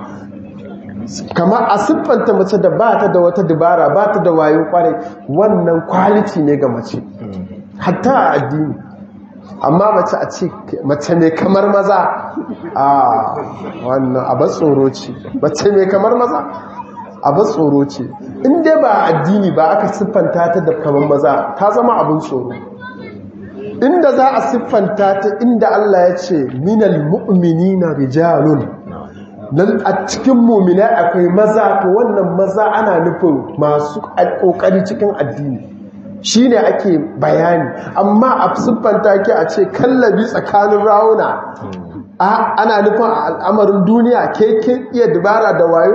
kamar a siffanta mace da ba ta da wata dubara ba ta da wayo kwarai wannan kwaliti ne ga mace hatta a addini amma mace a ce mace mai kamar maza a wannan abin tsoro ce mace mai kamar maza abin tsoro ce inda ba addini ba aka siffanta ta da kamar maza ta zama abin tsoro inda za a siffanta ta inda Allah ya ce minal mu'minina rijalun dan a cikin mu'mina akwai maza to wannan maza ana nufin masu kokari cikin addini shine ake bayani amma a siffanta ki a ce kallabi tsakanin rawuna ana nufin al'amarin duniya ke kin iya dubara da wayo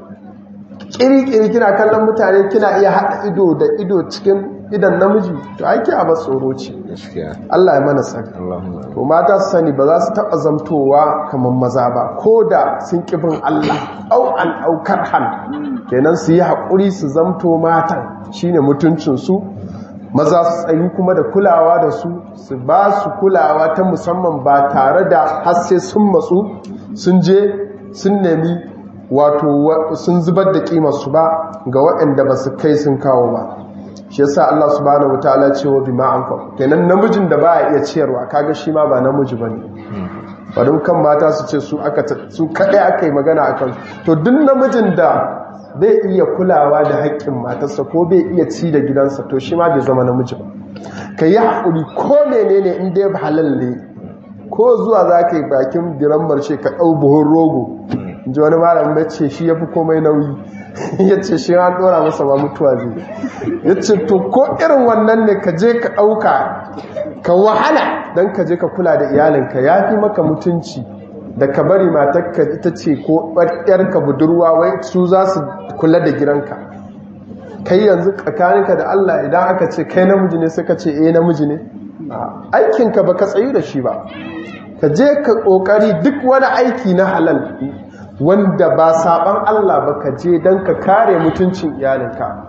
kiri-kiri kina kallon mutane kina iya haɗa ido da ido cikin idan namiji to aiki a tsoro ce Allah ya mana tsari to mata su sani ba za su taɓa zamtowa kamar maza ba ko da sun ƙibin Allah au an aukar han kenan su yi haƙuri su zamto matan shine mutuncinsu maza su tsayi kuma da kulawa da su su ba su kulawa ta musamman ba tare da hasse sun matsu sun je sun nemi wato sun zubar da kimarsu ba ga waɗanda ba su kai sun kawo ba shi yasa Allah subhanahu wataala ce wa bima anfaq kenan namijin da ba iya ciyarwa kaga shi ma ba namiji bane bari kan mata su ce su aka su kadai aka yi magana akan to duk namijin da bai iya kulawa da haƙƙin matarsa ko bai iya ci da gidansa to shi ma bai zama namiji ba ka yi haƙuri ko menene in dai halal ne ko zuwa za ka yi bakin biran marshe ka ɗau buhun rogo in ji wani malamin bai ce shi ya fi komai nauyi ya ce shi an ɗora masa ba mutuwa zai ya ce to ko irin wannan ne ka je ka ɗauka ka wahala don ka je ka kula da iyalinka ya fi maka mutunci da ka bari matakka ita ce ko ɓarƙyarka budurwa wai su za su kula da gidanka kai yanzu tsakaninka da Allah idan aka ce kai namiji ne suka ce eh namiji ne aikinka ba ka tsayu da shi ba ka je ka ƙoƙari duk wani aiki na halal wanda ba saban Allah ba ka je don ka kare mutuncin iyalinka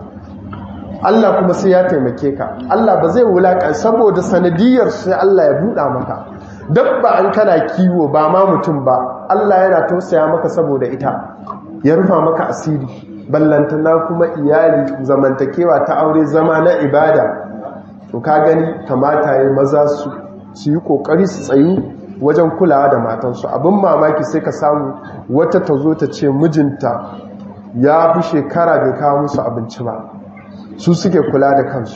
Allah kuma sai ya taimake ka Allah ba zai wulaƙa saboda sanadiyar sai Allah ya buɗa maka dabba an kana kiwo ba ma mutum ba Allah yana tausaya maka saboda ita ya rufa maka asiri ballantana kuma iyali zamantakewa ta aure zama na ibada to ka gani kamata ya maza su su yi kokari su tsayu wajen kulawa da matansu abin mamaki sai ka samu wata ta zo ta ce mijinta ya fi shekara bai kawo musu abinci ba su suke kula da kansu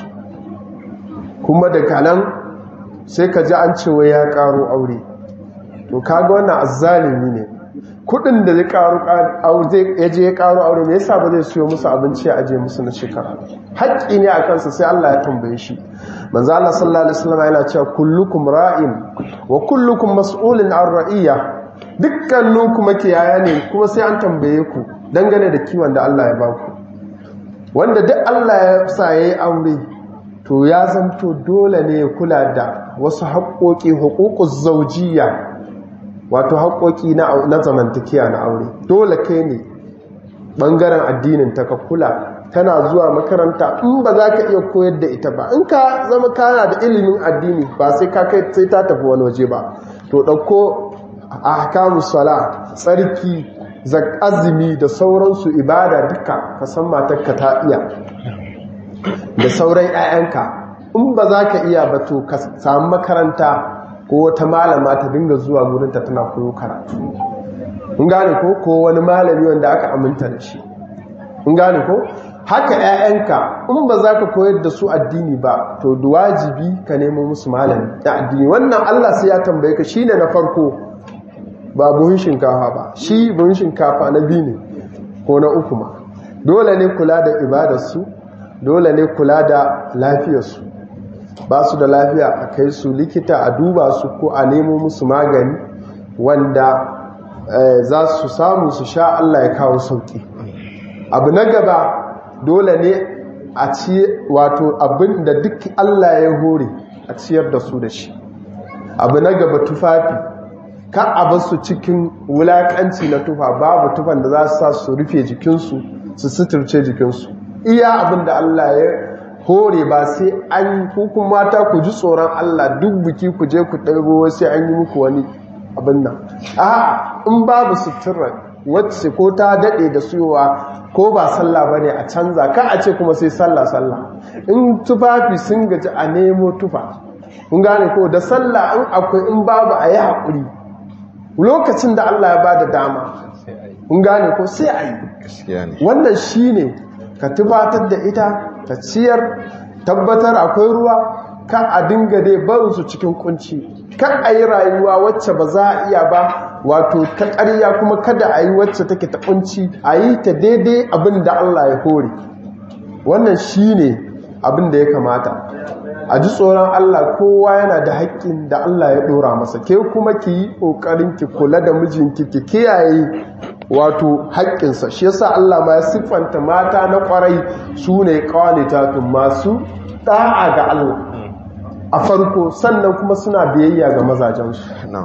kuma daga nan sai ka ji an cewa ya karo aure to kaga wannan azzalimi ne kudin da zai karo ya je ya karo aure me yasa ba zai siyo musu abinci ya aje musu na shekara haƙƙi ne a kansa sai Allah ya tambaye shi manzo Allah sallallahu alaihi wasallam yana cewa kullukum ra'in wa kullukum mas'ulun an ra'iyya dukkaninku makiyaya ne kuma sai an tambaye ku dangane da kiwon da Allah ya ba ku wanda duk Allah ya sa ya yi aure to ya zanto dole ne ya kula da wasu haƙoƙi hukukun zaujiya wato haƙoƙi na zamantakiya na aure dole kai ne ɓangaren addinin ta ka kula tana zuwa makaranta in ba za ka iya koyar da ita ba in ka zama kana da ilimin addini ba sai ka kai sai ta tafi wani waje ba to ɗauko a hakamu sala tsarki azumi da sauransu ibada duka ka san matarka ta iya da sauran 'ya'yanka in ba za ka iya ba to ka samu makaranta ko wata malama ta dinga zuwa gurinta tana koyo karatu in gane ko ko wani malami wanda aka aminta da shi in gane ko haka 'ya'yanka in ba za ka koyar da su addini ba to wajibi ka nemo musu malami na addini wannan Allah sai ya tambaye ka shine na farko ba buhun shinkafa ba shi buhun shinkafa na biyu ne ko na uku ma dole ne kula da ibadarsu dole ne kula da lafiyarsu ba su da lafiya a kai su likita a duba su ko a nemo musu magani wanda za su samu su sha Allah ya kawo sauki abu na gaba dole ne a ci wato abin da duk Allah ya hore a ciyar da su da shi abu na gaba tufafi ka a basu cikin wulakanci na tufa babu tufan da za su sa su rufe jikinsu su suturce jikinsu iya abin da Allah ya hore ba sai an hukun mata ku ji tsoron Allah duk biki ku je ku ɗaibo sai an yi muku wani abin nan a in babu sutura wacce ko ta daɗe da suyowa ko ba sallah ba ne a canza ka a ce kuma sai sallah sallah in tufafi sun gaji a nemo tufa kun gane ko da sallah in akwai in babu a yi haƙuri lokacin da Allah ya ba da dama kun gane ko sai a yi wannan shi ne ka tufatar da ita ka ciyar tabbatar akwai ruwa ka a dinga dai barinsu cikin kunci kan a yi rayuwa wacce ba za a iya ba wato ta ƙarya kuma kada a yi wacce take ta kunci a yi ta daidai abin da Allah ya hore wannan shi ne abin da ya kamata a ji tsoron Allah kowa yana da haƙƙin da Allah ya ɗora masa ke kuma ki yi ƙoƙarin ki kula da mijinki ki kiyaye wato haƙƙinsa shi yasa Allah ma ya siffanta mata na ƙwarai su ne ƙawanitatun masu ɗa'a ga Allah a farko sannan kuma suna biyayya ga mazajensu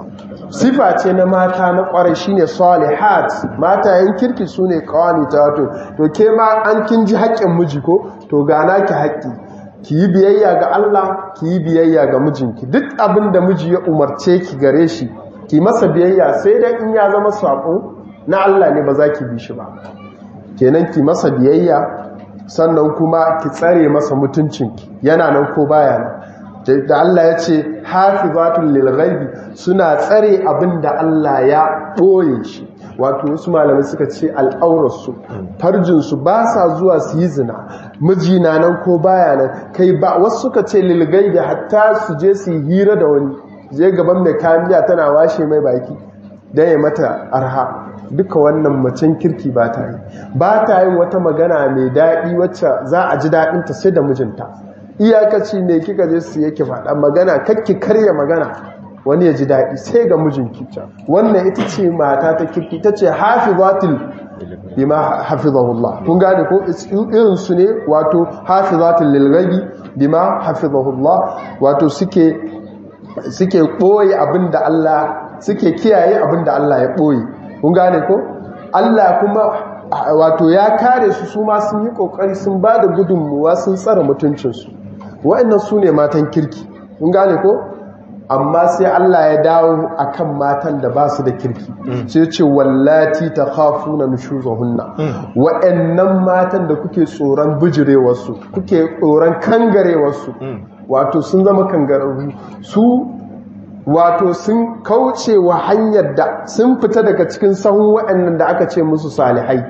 sifa ce na mata na ƙwarai shine salihat mata yan kirki su ne ƙawanitatun to ke ma an kin ji haƙƙin miji ko to gana ki haƙƙi ki yi biyayya ga Allah ki yi biyayya ga mijinki duk abin da miji ya umarce ki gare shi ki masa biyayya sai dai in ya zama sako na Allah ne ba za ki bi shi ba kenan ki masa biyayya sannan kuma ki tsare masa mutuncinki yana nan ko baya nan da Allah ya ce hafizatul lil ghaibi suna tsare abin da Allah ya ɓoye shi wato wasu malamai suka ce al'aurarsu farjinsu ba sa zuwa su yi zina mijina nan ko baya nan kai ba wasu suka ce lilgai da hatta su je su yi hira da wani je gaban mai kayan miya tana washe mai baki don ya mata arha duka wannan macen kirki ba ta yi ba ta yin wata magana mai daɗi wacce za a ji daɗinta sai da mijinta iyakaci ne kika je su yake faɗa magana kakki karya magana wani ya ji daɗi sai ga mijinki wannan ita ce mata ta kirki ta ce hafizatul bima hafizahullah kun gane ko irin su ne wato hafizatul lilghabi bima hafizahullah wato suke suke boye abinda Allah suke kiyaye abinda Allah ya boye kun gane ko Allah kuma wato ya kare su su ma sun yi kokari sun ba da gudunmuwa sun tsara mutuncinsu wa'annan su ne matan kirki kun gane ko amma sai Allah ya dawo akan matan da ba su da kirki sai ce wallati ta khafuna nushuzahunna wa'annan matan da kuke tsoron bijirewarsu kuke tsoron kangarewarsu wato sun zama kangararru su wato sun kauce wa hanyar da sun fita daga cikin sahun wa'annan da aka ce musu salihai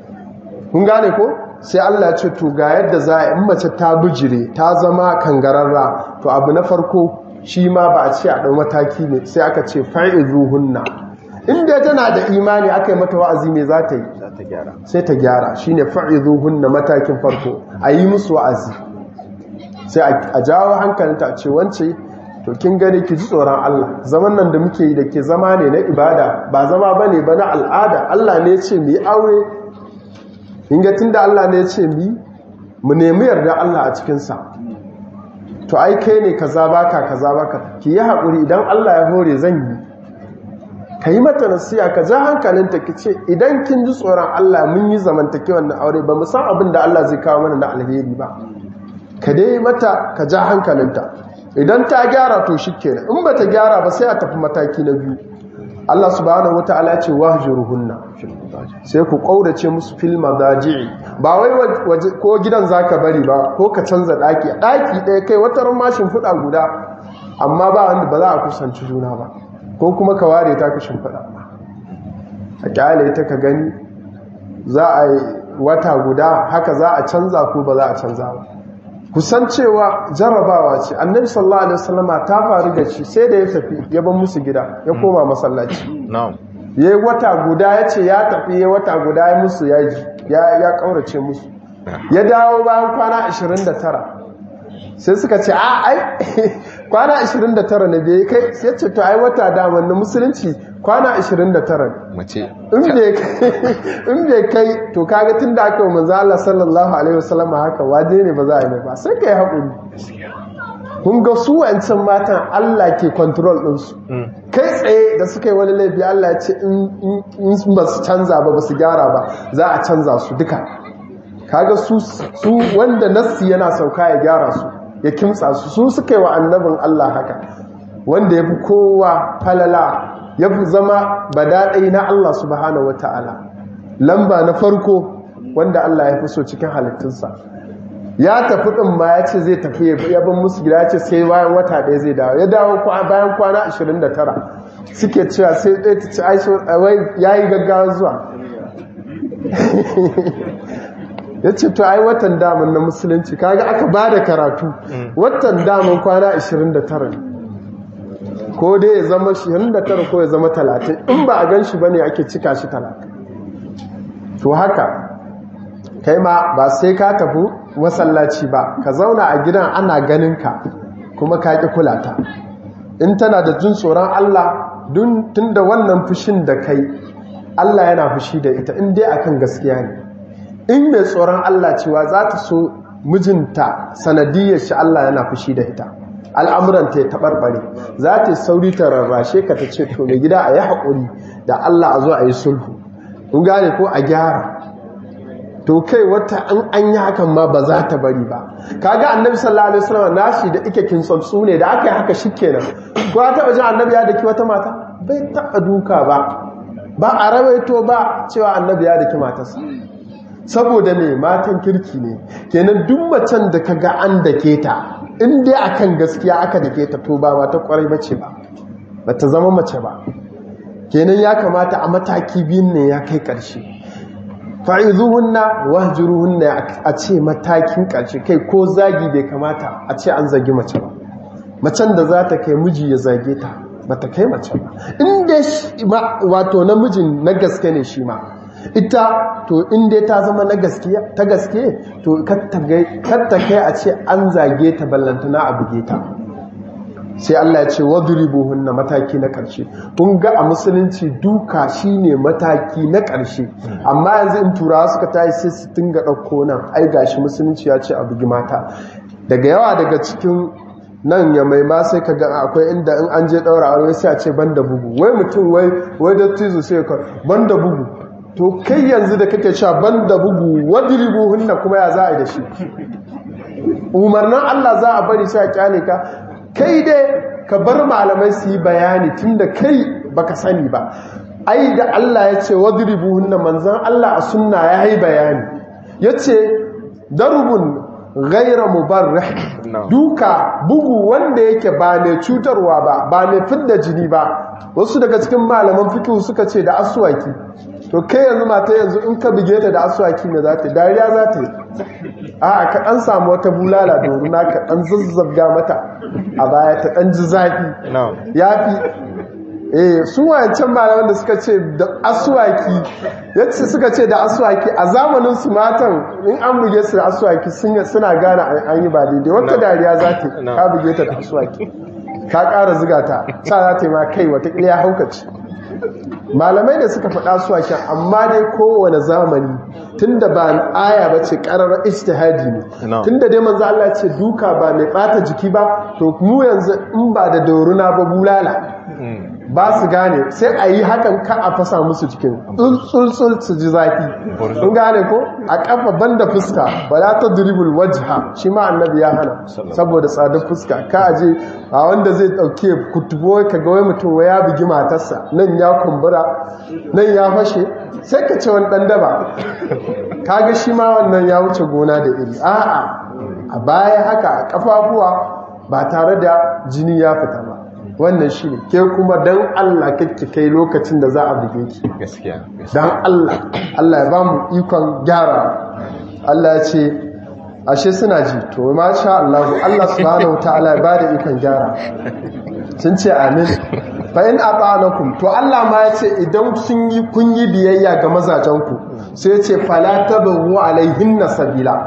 kun gane ko sai Allah ce to ga yadda za a in mace ta bijire ta zama kangararra to abu na farko shi ma ba a ce a ɗau mataki ne sai aka ce fa'izuhunna inda tana da imani aka yi mata wa'azi mai za ta yi sai ta gyara shi ne fa'izuhunna matakin farko a yi musu wa'azi sai a jawo hankalinta a ce wance to kin gani ki ji tsoron Allah zaman nan da muke yi da ke zama ne na ibada ba zama ba ne ba na al'ada Allah ne ce mu yi aure in ga tunda Allah ne ya ce mi mu nemi yarda Allah a cikin sa to ai kai ne kaza baka kaza baka ki yi hakuri idan Allah ya hore zan yi ka yi mata nasiya ka ja hankalinta ki ce idan kin ji tsoron Allah mun yi zamantakewan na aure ba mu san abin da Allah zai kawo mana na alheri ba ka dai mata ka ja hankalinta idan ta gyara to shikenan in ba ta gyara ba sai a tafi mataki na biyu Allah subhanahu wataala ya ce wahjuruhunna sai ku kaurace musu fil madaji'i ba wai waje ko gidan zaka bari ba ko ka canza daki daki ɗaya kai wata mashin fuda guda amma ba wanda ba za a kusanci juna ba ko kuma ka ware ta ka shimfiɗa a kyale ta ka gani za a yi wata guda haka za a canza ko ba za a canza ba kusan cewa jarrabawa ce annabi sallallahu alaihi wasallama ta faru da shi sai da ya tafi ya ban musu gida ya koma masallaci na'am ya yi wata guda ya ce ya tafi ya wata guda ya musu yaji ya kaurace musu ya dawo bayan kwana 29 sai suka ce a ai kwana 29 ne bai kai sai ce to ai wata daman na musulunci kwana 29 mace in bai kai to kaga tun da aka yi manzo Allah sallallahu alaihi wasallam haka waje ne ba za a yi ba sai kai haƙuri kun ga su wancan matan Allah ke control ɗinsu kai tsaye da suka yi wani laifi Allah ya ce in ba su canza ba ba su gyara ba za a canza su duka kaga su wanda nassi yana sauka ya gyara su ya kimtsa su su suka yi wa annabin Allah haka wanda ya fi kowa falala ya fi zama badaɗai na Allah subhanahu wata'ala lamba na farko wanda Allah ya fi so cikin halittunsa ya tafi ɗin ma ya ce zai tafi ya bin musu gida ya ce sai bayan wata ɗaya zai dawo ya dawo bayan kwana 29 suke cewa sai ɗaya ta ci aiso ya yi gaggawa zuwa ya ce to ai watan daman na musulunci kaga aka ba da karatu watan daman kwana 29 ko dai ya zama 29 ko ya zama 30 in ba a gan shi ba ne ake cika shi 30 to haka kai ma ba sai ka tafi masallaci ba ka zauna a gidan ana ganin ka kuma ka ƙi kulata in tana da jin tsoron Allah tun da wannan fushin da kai Allah yana fushi da ita in dai akan gaskiya ne in mai tsoron Allah cewa za ta so mijinta sanadiyar shi Allah yana fushi da ita al'amuranta ya taɓarɓare za ta sauri ta rarrashe ka ta ce to mai gida a yi haƙuri da Allah a zo a yi sulhu in gane ko a gyara to kai wata an an yi hakan ma ba za ta bari ba kaga annabi sallallahu alaihi wasallam nashi da ike kin su ne da aka yi haka shikenan ko ta taba jin annabi ya daki wata mata bai taba duka ba ba a rawaito ba cewa annabi ya daki matarsa saboda ne matan kirki ne kenan duk macen da kaga an dake ta in dai akan gaskiya aka dake ta to ba mata kwarai bace ba bata zama mace ba kenan ya kamata a mataki biyun ne ya kai karshe fa'izuhunna wahjuruhunna a ce matakin ƙarshe kai ko zagi bai kamata a ce an zagi mace ba macen da za ta kai miji ya zage ta ba ta kai mace ba inda wato namijin na gaske ne shi ma ita to inda ta zama na gaske ta gaske to katta kai a ce an zage ta ballantana a buge ta sai Allah ya ce wadribuhunna mataki na ƙarshe kun ga a musulunci duka shine mataki na ƙarshe amma yanzu in turawa suka tayi sai su tinga ɗauko nan ai gashi musulunci ya ce a bugi mata daga yawa daga cikin nan ya mai ma sai kaga akwai inda in an je ɗaura aure sai a ce banda bugu wai mutum wai wai dattijo sai ka banda bugu to kai yanzu da kake cewa banda bugu wadribuhunna kuma ya za a yi da shi umarnin Allah za a bari sai a kyale ka kai dai ka bar malamai su yi bayani tunda kai baka sani ba ai da Allah ya ce wadribuhunna manzan Allah a sunna ya yi bayani ya ce darbun gaira mubarrih duka bugu wanda yake ba mai cutarwa ba ba mai fidda jini ba wasu daga cikin malaman fikihu suka ce da aswaki to kai yanzu mata yanzu in ka bige ta da aswaki ne za ta dariya za ta yi a ka ɗan samu wata bulala doruna ka ɗan zazzabga mata a baya ta ɗan ji zafi ya fi eh su wancan malaman da suka ce da aswaki yace suka ce da aswaki a zamanin su matan in an buge su da aswaki suna gane an yi ba daidai wata dariya za ta ka buge ta da aswaki ka ƙara ziga ta sa za ta yi ma kai wata ya haukaci malamai da suka faɗa su shan amma dai kowane zamani tunda ba aya ba ce ƙarar ijtihadi ne tunda dai manzo Allah ce duka ba mai ɓata jiki ba to mu yanzu in ba da doruna ba bulala ba su gane sai a yi hakan ka a fasa musu cikin tsultsul su ji zafi sun gane ko a kafa banda fuska ba za ta dribble wajha shi ma annabi ya hana saboda tsadar fuska ka aje a wanda zai dauke kutubo ka ga wai mutum ya bugi matarsa nan ya kumbura nan ya fashe sai ka ce wani dan daba kaga shi ma wannan ya wuce gona da iri a'a a baya haka a kafafuwa ba tare da jini ya fita ba wannan shi ne ke kuma don Allah kake kai lokacin da za a buge ki gaskiya don Allah Allah ya ba mu ikon gyara Allah ya ce ashe suna ji to ma sha Allah Allah subhanahu ta'ala ya ba da ikon gyara sun ce amin fa in ata'anakum to Allah ma ya ce idan sun yi kun yi biyayya ga mazajenku sai ya ce fala tabu alaihinna sabila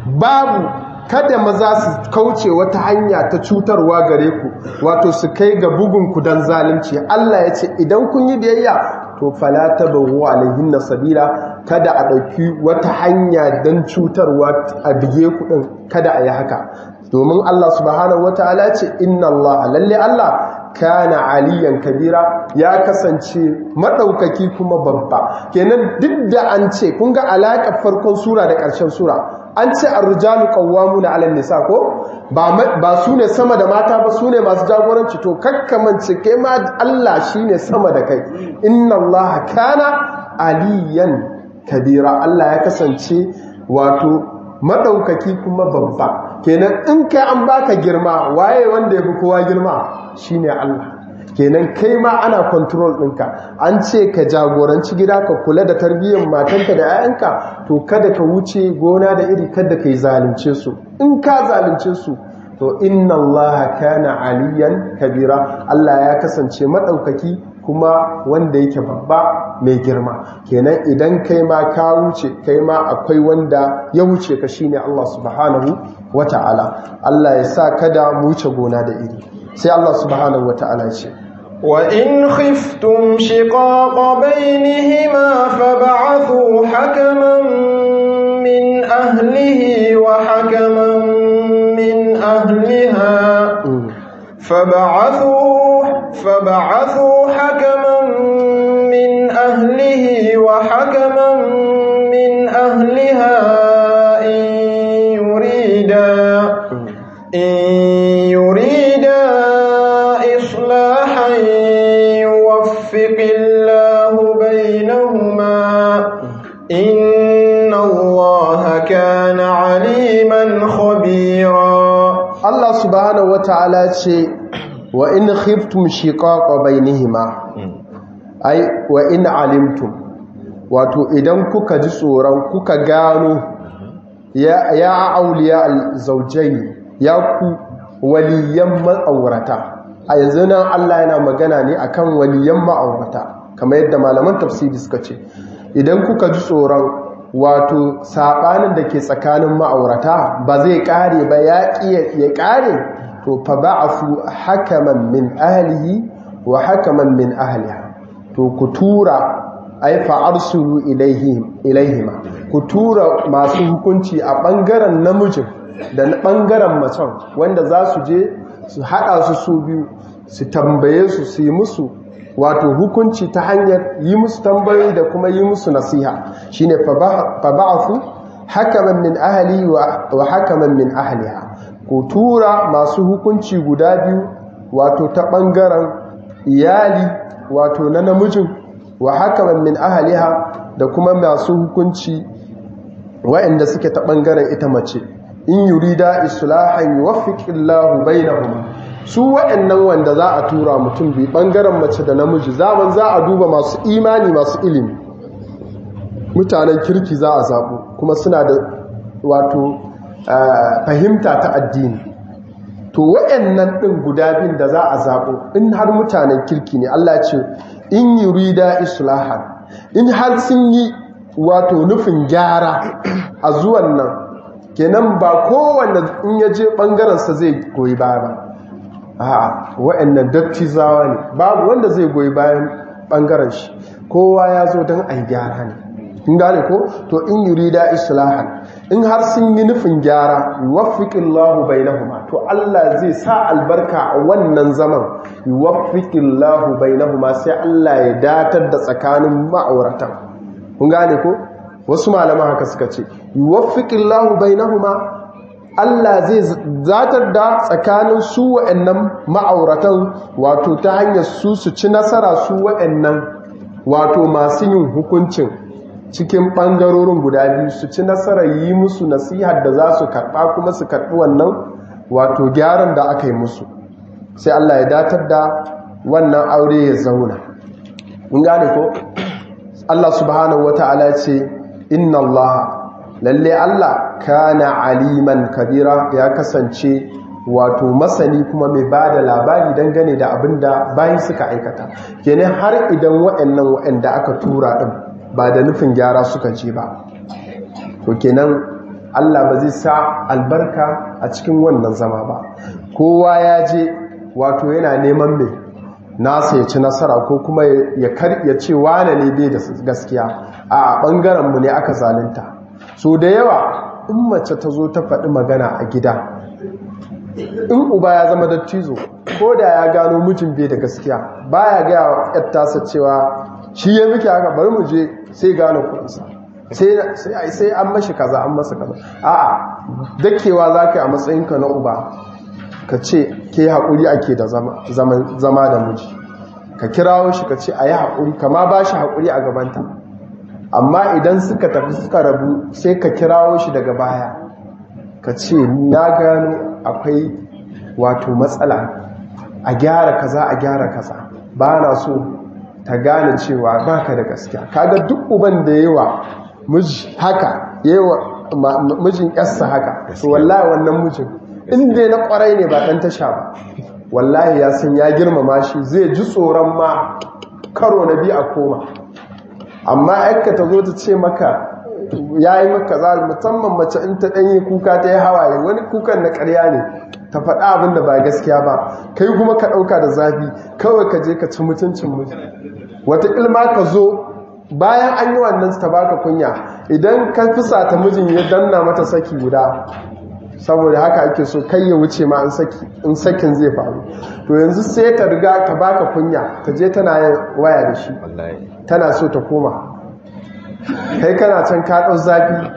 babu kada maza su kauce wata hanya ta cutarwa gare ku wato su kai ga bugunku don zalunci Allah ya ce idan kun yi biyayya to fala tabawu alaihin sabila kada a ɗauki wata hanya don cutarwa a bige ku ɗin kada a yi haka domin Allah subhanahu wataala ce inna Allah lalle Allah kana aliyan kabira ya kasance madaukaki kuma babba kenan duk da an ce kun ga alaƙar farkon sura da ƙarshen sura an ce ar-rijalu qawwamuna 'ala nisa ko ba ba su ne sama da mata ba su ne masu jagoranci to kakkamance kai ma Allah shine sama da kai inna Allah kana aliyan kabira Allah ya kasance wato madaukaki kuma babba kenan in kai an baka girma waye wanda yafi kowa girma shine Allah kenan kai ma ana control ɗinka an ce ka jagoranci gida ka kula da tarbiyyar matanka da 'ya'yanka to kada ka wuce gona da iri kada ka yi zalunce su in ka zalunce su to inna allaha kana aliyan kabira Allah ya kasance maɗaukaki kuma wanda yake babba mai girma kenan idan kai ma ka wuce kai ma akwai wanda ya wuce ka shine Allah subhanahu wata'ala Allah ya sa kada mu wuce gona da iri sai Allah subhanahu wata'ala ya ce وإن خفتم شقاق بينهما فبعثوا حكما من أهله وحكما من أهلها فبعثوا فبعثوا حكما من أهله وحكما من أهلها إن يريدا إن يريدا إصلاحا يوفق الله بينهما إن الله كان عليما خبيرا Allah subhanahu wata'ala ce wa in khiftum shiqaqa bainihima ai wa in alimtum wato idan kuka ji tsoron kuka gano ya ya auliya alzaujaini ya ku waliyan ma'aurata a yanzu nan Allah yana magana ne akan waliyan ma'aurata kamar yadda malaman tafsiri suka ce idan kuka ji tsoron wato sabanin da ke tsakanin ma'aurata ba zai kare ba ya ya kare to fa ba'fu hakaman min ahlihi wa hakaman min ahliha to ku tura ai fa arsulu ilaihim ilaihima ku tura masu hukunci a bangaren namijin da bangaren macen wanda za su je su hada su su biyu su tambaye su su yi musu wato hukunci ta hanyar yi musu tambayoyi da kuma yi musu nasiha shine fa ba'athu hakaman min ahli wa hakaman min ahliha ku tura masu hukunci guda biyu wato ta bangaren iyali wato na namijin wa hakaman min ahliha da kuma masu hukunci waɗanda suke ta bangaren ita mace in yurida islahan yuwaffiqillahu bainahuma su waɗannan wanda za a tura mutum bi ɓangaren mace da namiji zaman za a duba masu imani masu ilimi mutanen kirki za a zaɓo kuma suna da wato fahimta ta addini to waɗannan ɗin guda biyun da za a zaɓo in har mutanen kirki ne Allah ce in yi rida islahan in har sun yi wato nufin gyara a zuwan nan kenan ba kowanne in ya je ɓangarensa zai goyi baya ba a wa'annan dattizawa ne babu wanda zai goyi bayan bangaren shi kowa ya zo don a yi gyara ne in gane ko to in yurida islahan in har sun yi nufin gyara yuwaffiqillahu bainahuma to Allah zai sa albarka a wannan zaman yuwaffiqillahu bainahuma sai Allah ya datar da tsakanin ma'auratan kun gane ko wasu malaman haka suka ce yuwaffiqillahu bainahuma Allah zai zatar da tsakanin su wa'annan ma'auratan wato ta hanyar su su ci nasara su wa'annan wato masu yin hukuncin cikin ɓangarorin guda biyu su ci nasarar yi musu nasihar da za su karɓa kuma su karɓi wannan wato gyaran da aka yi musu sai Allah ya datar da wannan aure ya zauna in gane ko Allah subhanahu wata'ala ce inna Allah lalle Allah kana aliman kabira ya kasance wato masani kuma mai ba da labari dangane da abin da bayan suka aikata kenan har idan waɗannan waɗanda aka tura ɗin ba da nufin gyara suka ce ba to kenan Allah ba zai sa albarka a cikin wannan zama ba kowa ya je wato yana neman mai nasa ya ci nasara ko kuma ya kar ya ce wane ne bai da gaskiya a ɓangaren mu ne aka zalunta so da yawa in mace ta zo ta faɗi magana a gida in uba ya zama dattizo ko da ya gano mijin bai da gaskiya baya gaya wa tasa cewa shi ya miki haka bari mu je sai gano kudinsa sai an mashi kaza an masa kaza a'a dakewa za ka yi a matsayinka na uba ka ce ke haƙuri ake da zama da miji ka kirawo shi ka ce a yi haƙuri kama ba shi haƙuri a gabanta amma idan suka tafi suka rabu sai ka kirawo shi daga baya ka ce na gano akwai wato matsala a gyara kaza a gyara kaza ba na so ta gane cewa baka da gaskiya kaga duk uban da yawa miji haka yawa mijin yarsa haka to wallahi wannan mijin inda na kwarai ne ba dan tasha ba wallahi ya san ya girmama shi zai ji tsoron ma karo na biyu a koma amma aikka ta zo ta ce maka ya yi maka za musamman mace in ta ɗanyi kuka ta yi hawaye wani kukan na ƙarya ne ta faɗa abin da ba gaskiya ba kai kuma ka ɗauka da zafi kawai ka je ka ci mutuncin miji wata ilma ka zo bayan an yi wannan ta baka kunya idan ka fisa ta mijin ya danna mata saki guda saboda haka ake so kai ya wuce ma in sakin zai faru to yanzu sai ta riga ta baka kunya ta je tana yin waya da shi tana so ta koma kai kana can ka ɗau zafi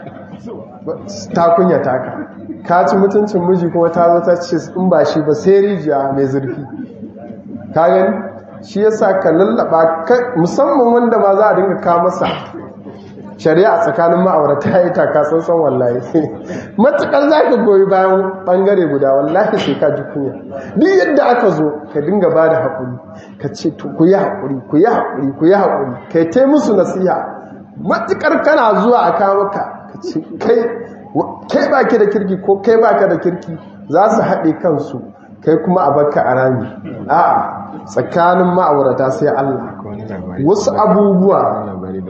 ta kunya taka ka ci mutuncin miji kuma ta zo ta ce in ba shi ba sai rijiya mai zurfi ka gani shi yasa ka lallaba musamman wanda ba za a dinga ka masa shari'a tsakanin ma'aurata ya yi taka sansan wallahi matukar za ka goyi bayan bangare guda wallahi sai ka ji kunya duk yadda aka zo ka dinga ba da haƙuri ka ce to ku yi haƙuri ku yi haƙuri ku yi haƙuri kai ta musu nasiha matukar kana zuwa a kawo ka ka ce kai ba ki da kirki ko kai ba ka da kirki za su haɗe kansu kai kuma a baka a rami a'a tsakanin ma'aurata sai Allah wasu abubuwa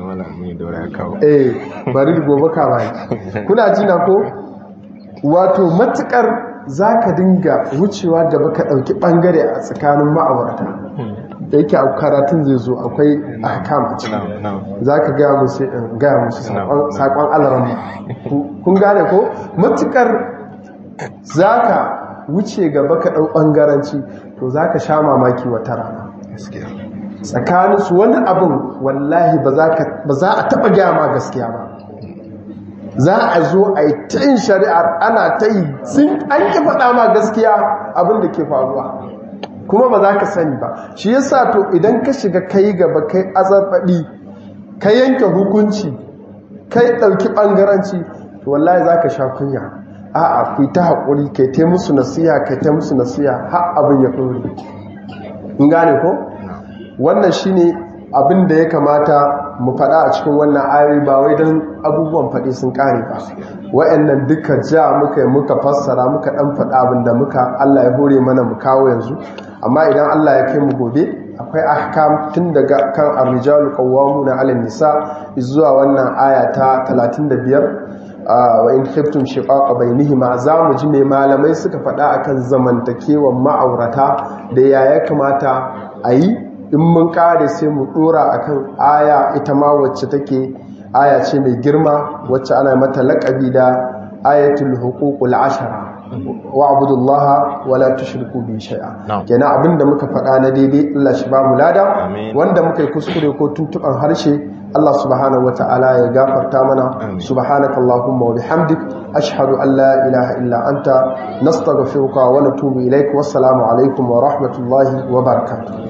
eh bari da gobe ka bai kuna jina ko wato matukar zaka dinga wucewa da baka dauki bangare a tsakanin ma'aurata da yake a karatun zai zo akwai ahkam a cikin zaka ga musu ga musu sakon alaran kun gane ko matukar zaka wuce gaba ka ɗau ɓangaranci to za ka sha mamaki wata rana tsakaninsu wani abin wallahi ba za a taɓa gyama gaskiya ba za a zo a yi ta yin shari'ar ana ta yi sun an ki faɗa ma gaskiya abin da ke faruwa kuma ba za ka sani ba shi yasa to idan ka shiga kai gaba kai azarbaɗi ka yanke hukunci kai ɗauki ɓangaranci to wallahi za ka sha kunya a'a ku ta haƙuri kai ta musu nasiya kai ta musu nasiya har abin ya ɗore in gane ko wannan shine abin da ya kamata mu faɗa a cikin wannan ayoyi ba wai don abubuwan faɗi sun ƙare ba wa'annan duka ja muka muka fassara muka ɗan faɗa abin da muka Allah ya hore mana mu kawo yanzu amma idan Allah ya kai mu gobe akwai ahkam tun daga kan ar-rijalu qawwamuna 'ala nisa zuwa wannan aya ta 35 wa in khiftum shiqaqa bainihima zamu ji me malamai suka faɗa akan zamantakewan ma'aurata da ya ya kamata a yi in mun kare sai mu dora akan aya ita ma wacce take aya ce mai girma wacce ana mata laƙabi da ayatul huququl ashara wa'budullaha wala tushriku bi shay'a Na'am. kenan abinda muka faɗa na daidai Allah shi ba mu lada Amin. wanda muka yi kuskure ko tuntuban harshe Allah subhanahu wata'ala ya gafarta mana Amin. subhanakallahumma wa bihamdik ashhadu an la ilaha illa anta nastaghfiruka wa natubu ilaik wassalamu alaikum wa rahmatullahi wa barakatuh